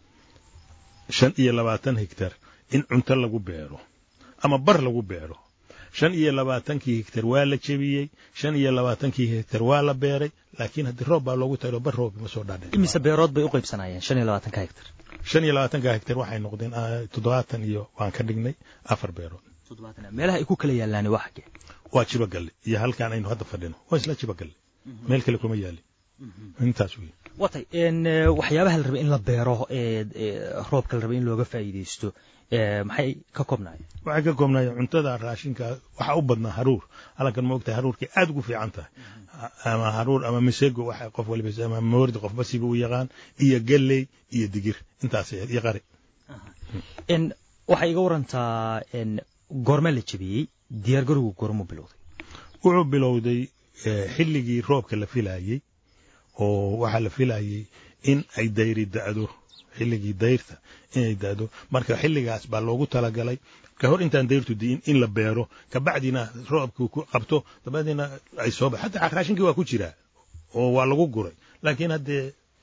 shan iyo labaatan higtar in cunto lagu beero ama bar lagu beero shan iyo labaatankii higtar waa la jebiyey shan iyo labaatankii higtar waa la beeray laakiin haddii roob baa loogu talo bar roob ma soo dhaadhin imise beerood bay u qaybsanayeen shan iyo labaatanka higtar shan iyo labaatanka higtar waxay noqdeen toddobaatan iyo waan ka dhignay afar beerood meelaha ay ku kala yaallaani waa xagee waa jibagalle iyo halkaan aynu hadda fadhino waa isla jibagalle meel kale kuma yaalin intaas wey watay waxyaabaha la rabay in la beero roobka la rabay in looga faa'iidaysto maxay ka koobnaayeen waxay ka koobnaayeen cuntada raashinka waxaa u badnaa haruur halkan ma ogtahay haruurkay aad ugu fiican tahay ama haruur ama misego waxa qof waliba ama moordi qofba siba u yaqaan iyo galley iyo digir intaas iyo qari waxay iga warantaa goorme la jebiyey diyaargarowgu goormuu bilowday wuxuu bilowday xilligii roobka la filaayey oo waxaa la filayey in ay dayri da'do xilligii dayrta inay da'do marka xilligaas baa loogu talagalay ka hor intaan dayrtu di'in in la beero kabacdina roobku ku qabto dabadeedna ay soo ba hataa raashinkii waa ku jiraa oo waa lagu guray laakiin haddee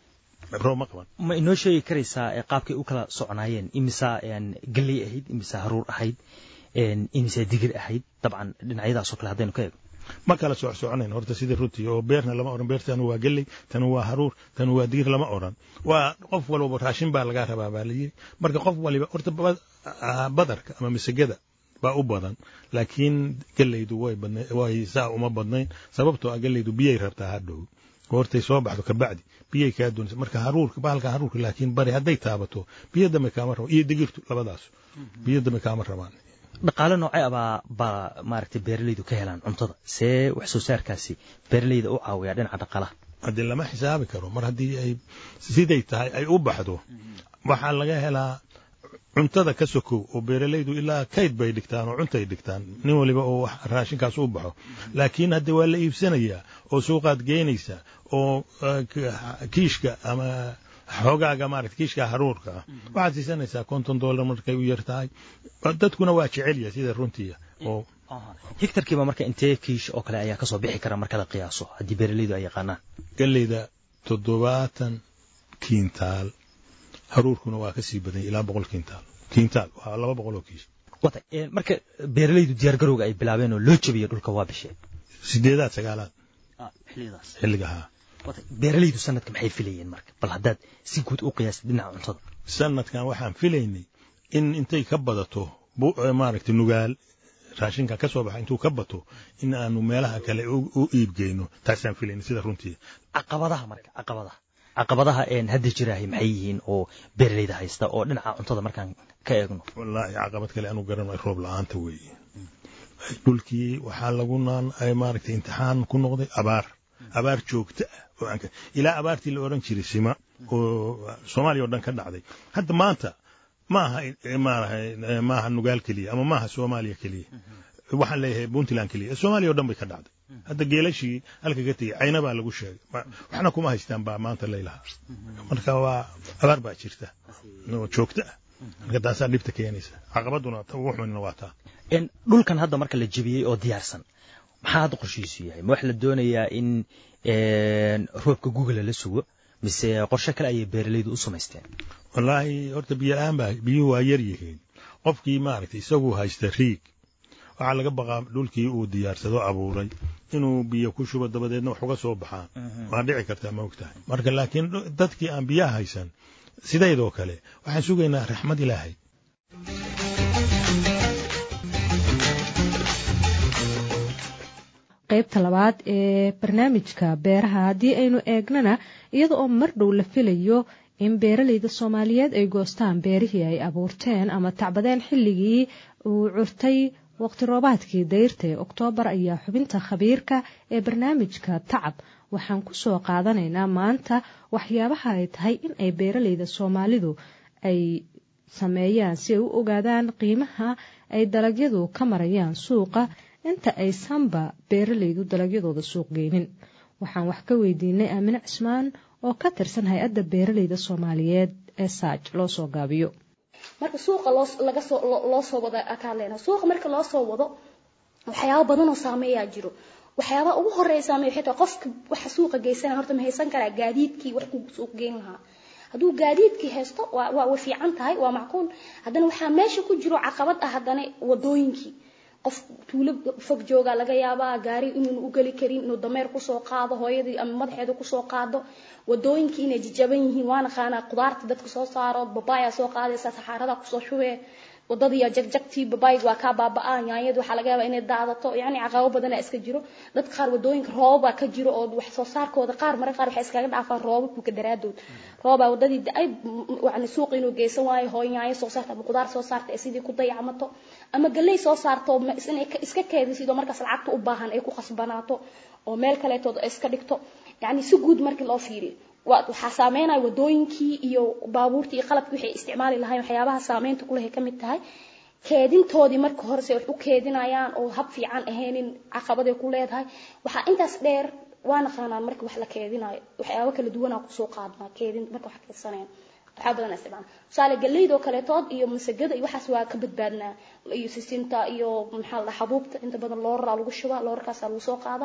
roob ma qaban ma inoo sheegi karaysaa qaabkay u kala soconaayeen imisa galley ahayd imisa haruur ahayd imisa digir ahayd dabcan dhinacyadaasoo kale haddaynu ka eego ma kala soc soconayn horta sidii runtii oo beerna lama odhan beer tanu waa gelley tanu waa haruur tanu waa digir lama odhan waa qof walbaba raashin baa lagaa rabaa baa layidhi marka qof waliba horta badarka ama masagada baa u badan laakiin gelleydu way badna way saa uma badnayn sababtoo ah gelleydu biyay rabtaa hadhow goortay soo baxdo kabacdi biyay kaa doonaysa marka haruurka bahalka haruurka laakiin bari hadday taabato biyo dambe kaama rabaan iyo digirtu labadaas biyo dambe kaama rabaan dhaqaale noocee abaa baa maaragtay beeralaydu ka helaan cuntada see wax soo saarkaasi beeralayda u caawiyaa dhinaca dhaqaalaha haddii lama xisaabi karo mar haddii ay siday tahay ay u baxdo waxaa laga helaa cuntada ka sokow oo beeralaydu ilaa kayd bay dhigtaan oo cuntay dhigtaan nin waliba oo raashinkaas u baxo laakiin hadde waa la iibsanayaa oo suuqaad geynaysa oo kiishka ama xoogaaga maarata kiishka haruurka ah waxaad siisanaysaa konton dollar markay u yar tahay dadkuna waa jecelya sida runtiya oo hektarkiiba marka intee kiish oo kale ayaa kasoo bixi kara marka la qiyaaso haddii beeralaydu ay yaqaanaan galleyda toddobaatan kiintaal haruurkuna waa kasii badanya ilaa boqol kiintaal kiintaal waa laba boqol oo kiish wata marka beeralaydu diyaargarowga ay bilaabeen oo loo jabiyo dhulka waa bishee sideedaad sagaalaad xillidaas xilliga haa beeralaydu sanadka maxay filayeen marka bal haddaad si guud u qiyaastay dhinaca cuntada sanadkan waxaan filaynay in intay ka badato maaragtay nugaal raashinkan ka soo baxa intuu ka bato in aanu meelaha kale u iibgeyno taasaan filaynay sida runtii caqabadaha marka caqabadaha caqabadaha een hadda jiraahay maxay yihiin oo beeralayda haysta oo dhinaca cuntada markaan ka eegno wallaahi caqabad kale anu garanay roob la-aanta weeye dhulkii waxaa lagu naan maaragtay imtixaan ku noqday abaar abaar joogta ah oo aan ilaa abaartii la odhan jiray sima oo soomaaliya oo dhan ka dhacday hadda maanta maaha maaha nugaal keliya ama maaha soomaaliya keliya waxaan leeyahay puntland keliya soomaaliya oo dhan bay ka dhacday hadda geelashii halka ka tegey cayna baa lagu sheegay waxna kuma haystaan baa maanta laylahaa marka waa abaar baa jirta oo joogta ah marka taasaa dhibta keenaysa caqabaduna ugu xunina waa taa dhulkan hadda marka la jebiyey oo diyaarsan maxaa hadda qorshihiisu yahay ma wax la doonayaa in roobka google la sugo mise qorshe kale ayay beeralaydu u samaysteen wallaahi horta biyo la-aan baa biyuhu waa yar yihiin qofkii maaragtay isagu haysta riig waxaa laga baqaa dhulkii uu diyaarsado abuuray inuu biyo ku shubo dabadeedna wax uga soo baxaan waa dhici kartaa ma ogtahay marka laakiin dadkii aan biyaha haysan sidaydoo kale waxaan sugaynaa raxmad ilaahay qaybta labaad ee barnaamijka beeraha haddii aynu eegnana iyada oo mar dhow la filayo in beeralayda soomaaliyeed ay goostaan beerihii ay abuurteen ama tacbadeen xilligii uu curtay waqti roobaadkii dayrta ee oktoobar ayaa xubinta khabiirka ee barnaamijka tacab waxaan ku soo qaadanaynaa maanta waxyaabaha ay tahay in ay beeralayda soomaalidu ay sameeyaan si ay u ogaadaan qiimaha ay dalagyadu ka marayaan suuqa inta aysanba beeralaydu dalagyadooda suuq geynin waxaan wax ka weydiinay aamine cismaan oo ka tirsan hay-adda beeralayda soomaaliyeed ee saaj loo soo gaabiyo marka suuqa laga soo loo soo wado akaalena suuqa marka loo soo wado waxyaabo badan oo saameeyaa jiro waxyaabaha ugu horeeya saameeya waxay tahay qofka waxa suuqa geysana horta ma haysan karaa gaadiidkii wax ku suuq geyn lahaa hadduu gaadiidkii haysto waa waa way fiican tahay waa macquul haddana waxaa meesha ku jiro caqabad ah haddana wadooyinkii qof tuulo fog jooga laga yaabaa gaari inuun u geli karin inuu dameer kusoo qaado hooyadii ama madaxeeda kusoo qaado wadooyinkii inay jajaban yihiin waana qaanaa qudaarta dadka soo saaro babaaya soo qaadaysa saxaarada kusoo shubee wadadii jagjagtii babaayg waa kaa baaba'aa yaanyadu waxaa laga yaabaa inay daadato yacni caqabo badanaa iska jiro dadka qaar wadooyinka roobabaa ka jiro oo wax soo saarkooda qaar marka qaar waxay iskaga dhaafaan roobabka daraadood roobaa wadadii da-ay yani suuqa inuu geysan waayo hooy yaanyo soo saarta ama qudaar soo saarta ee sidii ku dayacmato ama galley soo saarto inay iska keedisid oo markaas lacagta u baahan ay ku khasbanaato oo meel kaleetood ay iska dhigto yacni si guud markii loo fiiriyo waxaa saameynaya wadooyinkii iyo baabuurtii iyo qalabkii waxay isticmaali lahayn waxyaabaha saameynta kulehay ka mid tahay keedintoodii marka horese wax u keedinayaan oo hab fiican ahaynin caqabaday ku leedahay waxaa intaas dheer waa naqaanaan marka wax la keedinayo waxyaabo kala duwanaa kusoo qaadnaa keedin marka wax keedsanayaan waxaa badan isticmaala tusaale galleyda oo kaleetood iyo masagada iyo waxaas waa ka badbaadnaa iyo sisinta iyo maxaa la xabuubta inta badan looraraa lagu shubaa loorarkaasaa lagu soo qaadaa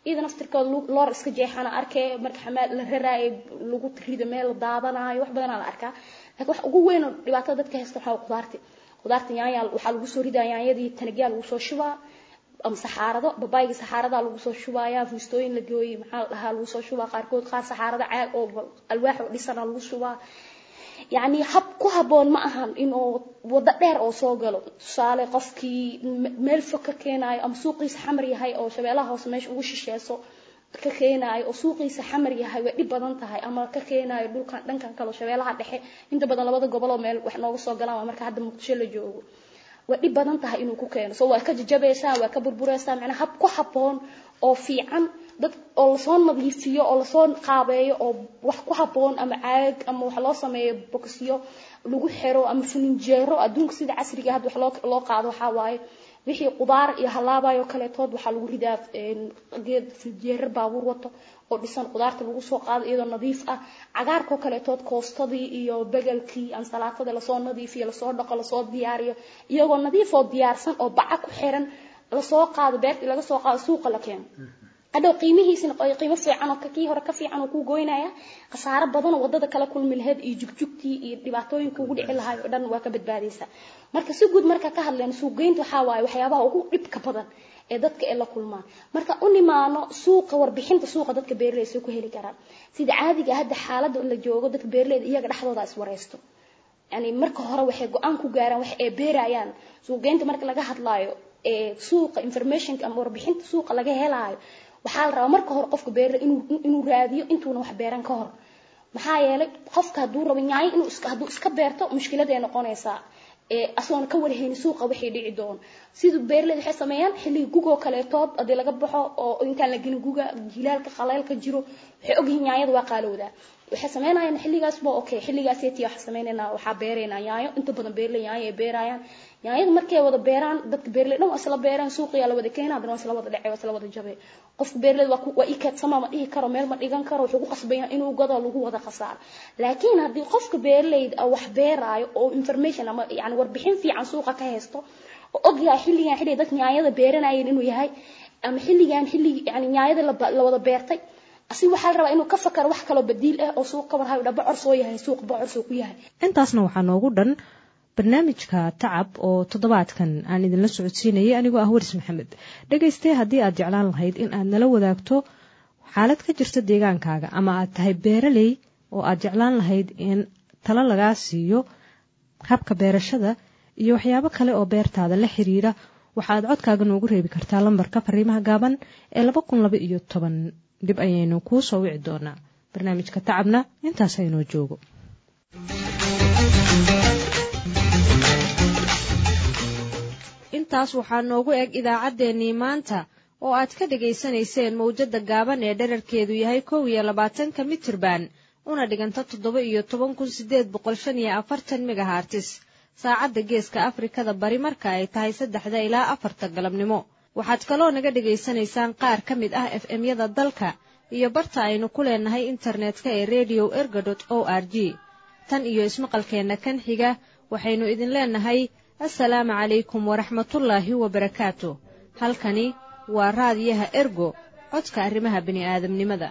iyada naftirkooda loor iska jeexana arkee marka xamaal la raraayo lagu rido meel la daadanayo wax badanaa la arkaa laakiin wax ugu weyn oo dhibaatada dadka haysta waxaa qudaarti qudaarta yaanya waxaa lagu soo ridaa yaanyadii tanagyaa lagu soo shubaa ama saxaarado babaayga saxaaradaa lagu soo shubayaa fuustooyin la gooyey maxaa la dhahaa lagu soo shubaa qaarkood qaar saxaarada caag oo alwaax oo dhisana lagu shubaa yacni hab ku habboon ma ahan inuu waddo dheer oo soo galo tusaale qofkii meel fog ka keenaayo ama suuqiisa xamar yahay oo shabeellaha hoose meesha ugu shisheeso ka keenaayo oo suuqiisa xamar yahay way dhib badan tahay ama ka keenaayo dhulkan dhankan kale shabeellaha dhexe inta badan labada goboloo meel wax nooga soo galaan waa marka hadda muqdisho la joogo way dhib badan tahay inuu ku keeno so waa ka jajabaysaa waa ka burburaysaa macnaa hab ku habboon oo fiican dad oo lasoo nadiifiyo oo lasoo qaabeeyo oo wax ku habboon ama caag ama wax loo sameeyo bokisyo lagu xiro ama fininjeero adduunka sida casriga hadda wax loo loo qaado waxaa waaye wixii qudaar iyo halaabayo kaleetood waxaa lagu ridaa geed fininjeerar baabuur wato oo dhisan qudaarta lagu soo qaado iyadoo nadiif ah cagaarkoo kaleetood koostadii iyo begelkii ansalaatada lasoo nadiifiyo lasoo dhaqo lasoo diyaariyo iyagoo nadiif oo diyaarsan oo baca ku xiran lasoo qaado beertii laga soo qaado suuqa la keeno hadhow qiimihiisina qiimo fiican oo kii hore ka fiican oo kuu goynaya khasaaro badan oo wadada kala kulmi lahayd iyo jugjugtii iyo dhibaatooyinka ugu dhici lahaay oo dhan waa ka badbaadaysaa marka si guud marka ka hadleen suuqgeynta waxaa waaye waxyaabaha ugu dhibka badan ee dadka ee la kulmaan marka u nimaano suuqa warbixinta suuqa dadka beeraleyda ku heli karaan sida caadiga hadda xaaladda la joogo dadka beeraleyda iyaga dhexdooda iswareysto yani marka hore waxay go-aan ku gaaraan wax ay beerayaan suuqgeynta marka laga hadlaayo ee suuqa informationka ama warbixinta suuqa laga helaayo waxaa la rabaa marka hore qofka beerle inuu inuu raadiyo intuuna wax beeran ka hor maxaa yeelay qofka hadduu rabo nyaayo inuu iska hadduu iska beerto mushkiladay noqonaysaa ee asoona ka warhayni suuqa waxay dhici doon siduu beerleyda waxay sameeyaan xilliga gugoo kaleetood haddii laga baxo oo intaan la gelin guga jilaalka qaleelka jiro waxay ogyihiin nyaayada waa qaalowdaa waxay sameynayaan xilligaas ba okay xilligaas yeeti waxaa sameynaynaa waxaa beeraynaa nyaayo inta badan beerley nyaayo ay beerayaan nyaayada markay wada beeraan dadka beerley dhan waa isla beeraan suuqiyaa la wada keenaa haddana waa isla wada dhacay waa isla wada jabay qofka beerleyda waa waa ii keedsama ma dhihi karo meel ma dhigan karo wuxuu ku qasbaya inuu gado lagu wada khasaaro laakiin haddii qofka beerleyda wax beeraayo oo information ama yani warbixin fiican suuqa ka haysto oo ogyahay xilligan xilliga dadka nyaayada beeranayeen inuu yahay ama xilligan xilligi yani nyaayada la wada beertay asi waxaa la rabaa inuu ka fakaro wax kaloo badiil ah oo suuq ka warhayo dha bocor soo yahay suuq bocor soo ku yahay intaasna waxaa noogu dhan barnaamijka tacab oo toddobaadkan aan idinla socodsiinayay anigoo ah waris maxamed dhegaystee haddii aad jeclaan lahayd in aad nala wadaagto xaalad ka jirta deegaankaaga ama aad tahay beeraley oo aad jeclaan lahayd in talo lagaa siiyo habka beerashada iyo waxyaabo kale oo beertaada la xiriira waxaad codkaaga noogu reebi kartaa lambarka fariimaha gaaban ee laba kun laba iyo toban dib ayaynu kuu soo wici doonaa barnaamijka tacabna intaas aynoo joogo intaas waxaa noogu eg idaacaddeenii maanta oo aad ka dhegaysanayseen mawjadda gaaban ee dherarkeedu yahay kow iyo labaatanka mitirban una dhiganta toddoba iyo toban kun sideed boqol shan iyo afartan megahartis saacadda geeska afrikada bari marka ay tahay saddexda ilaa afarta galabnimo waxaad kaloo naga dhegaysanaysaan qaar ka mid ah f m-yada dalka iyo barta aynu ku leenahay internetka ee redio erga dot o r g tan iyo ismaqalkeenna kan xiga waxaynu idin leenahay assalaamu calaykum waraxmatullaahi wabarakaatu halkani waa raadiyaha ergo codka arrimaha bini'aadamnimada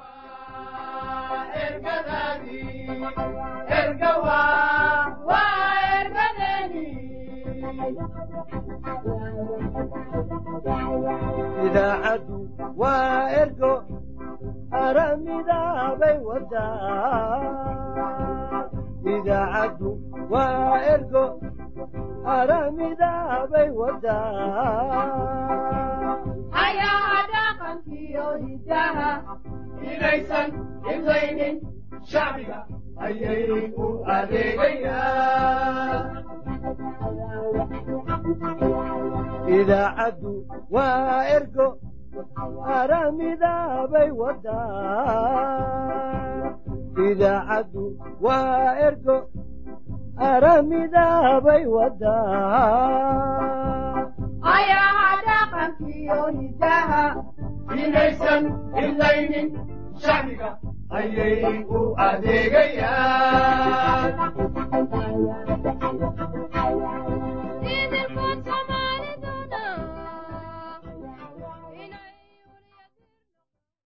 idaacaddu waa ergo aramidaabay wadaa idaacaddu waa ergo aramidaabay wadaa ayaa dhaqankiyo hidaha inaysan imlaynin shacbiga ayay u adeegayaan idaacaddu waa ergo aramidaabay wadaa idaacaddu waa ergo aramidaabay wadaa ayaa dhaqankiyo hidaha inaysan imlaynin shacbiga ayay u adeegayaan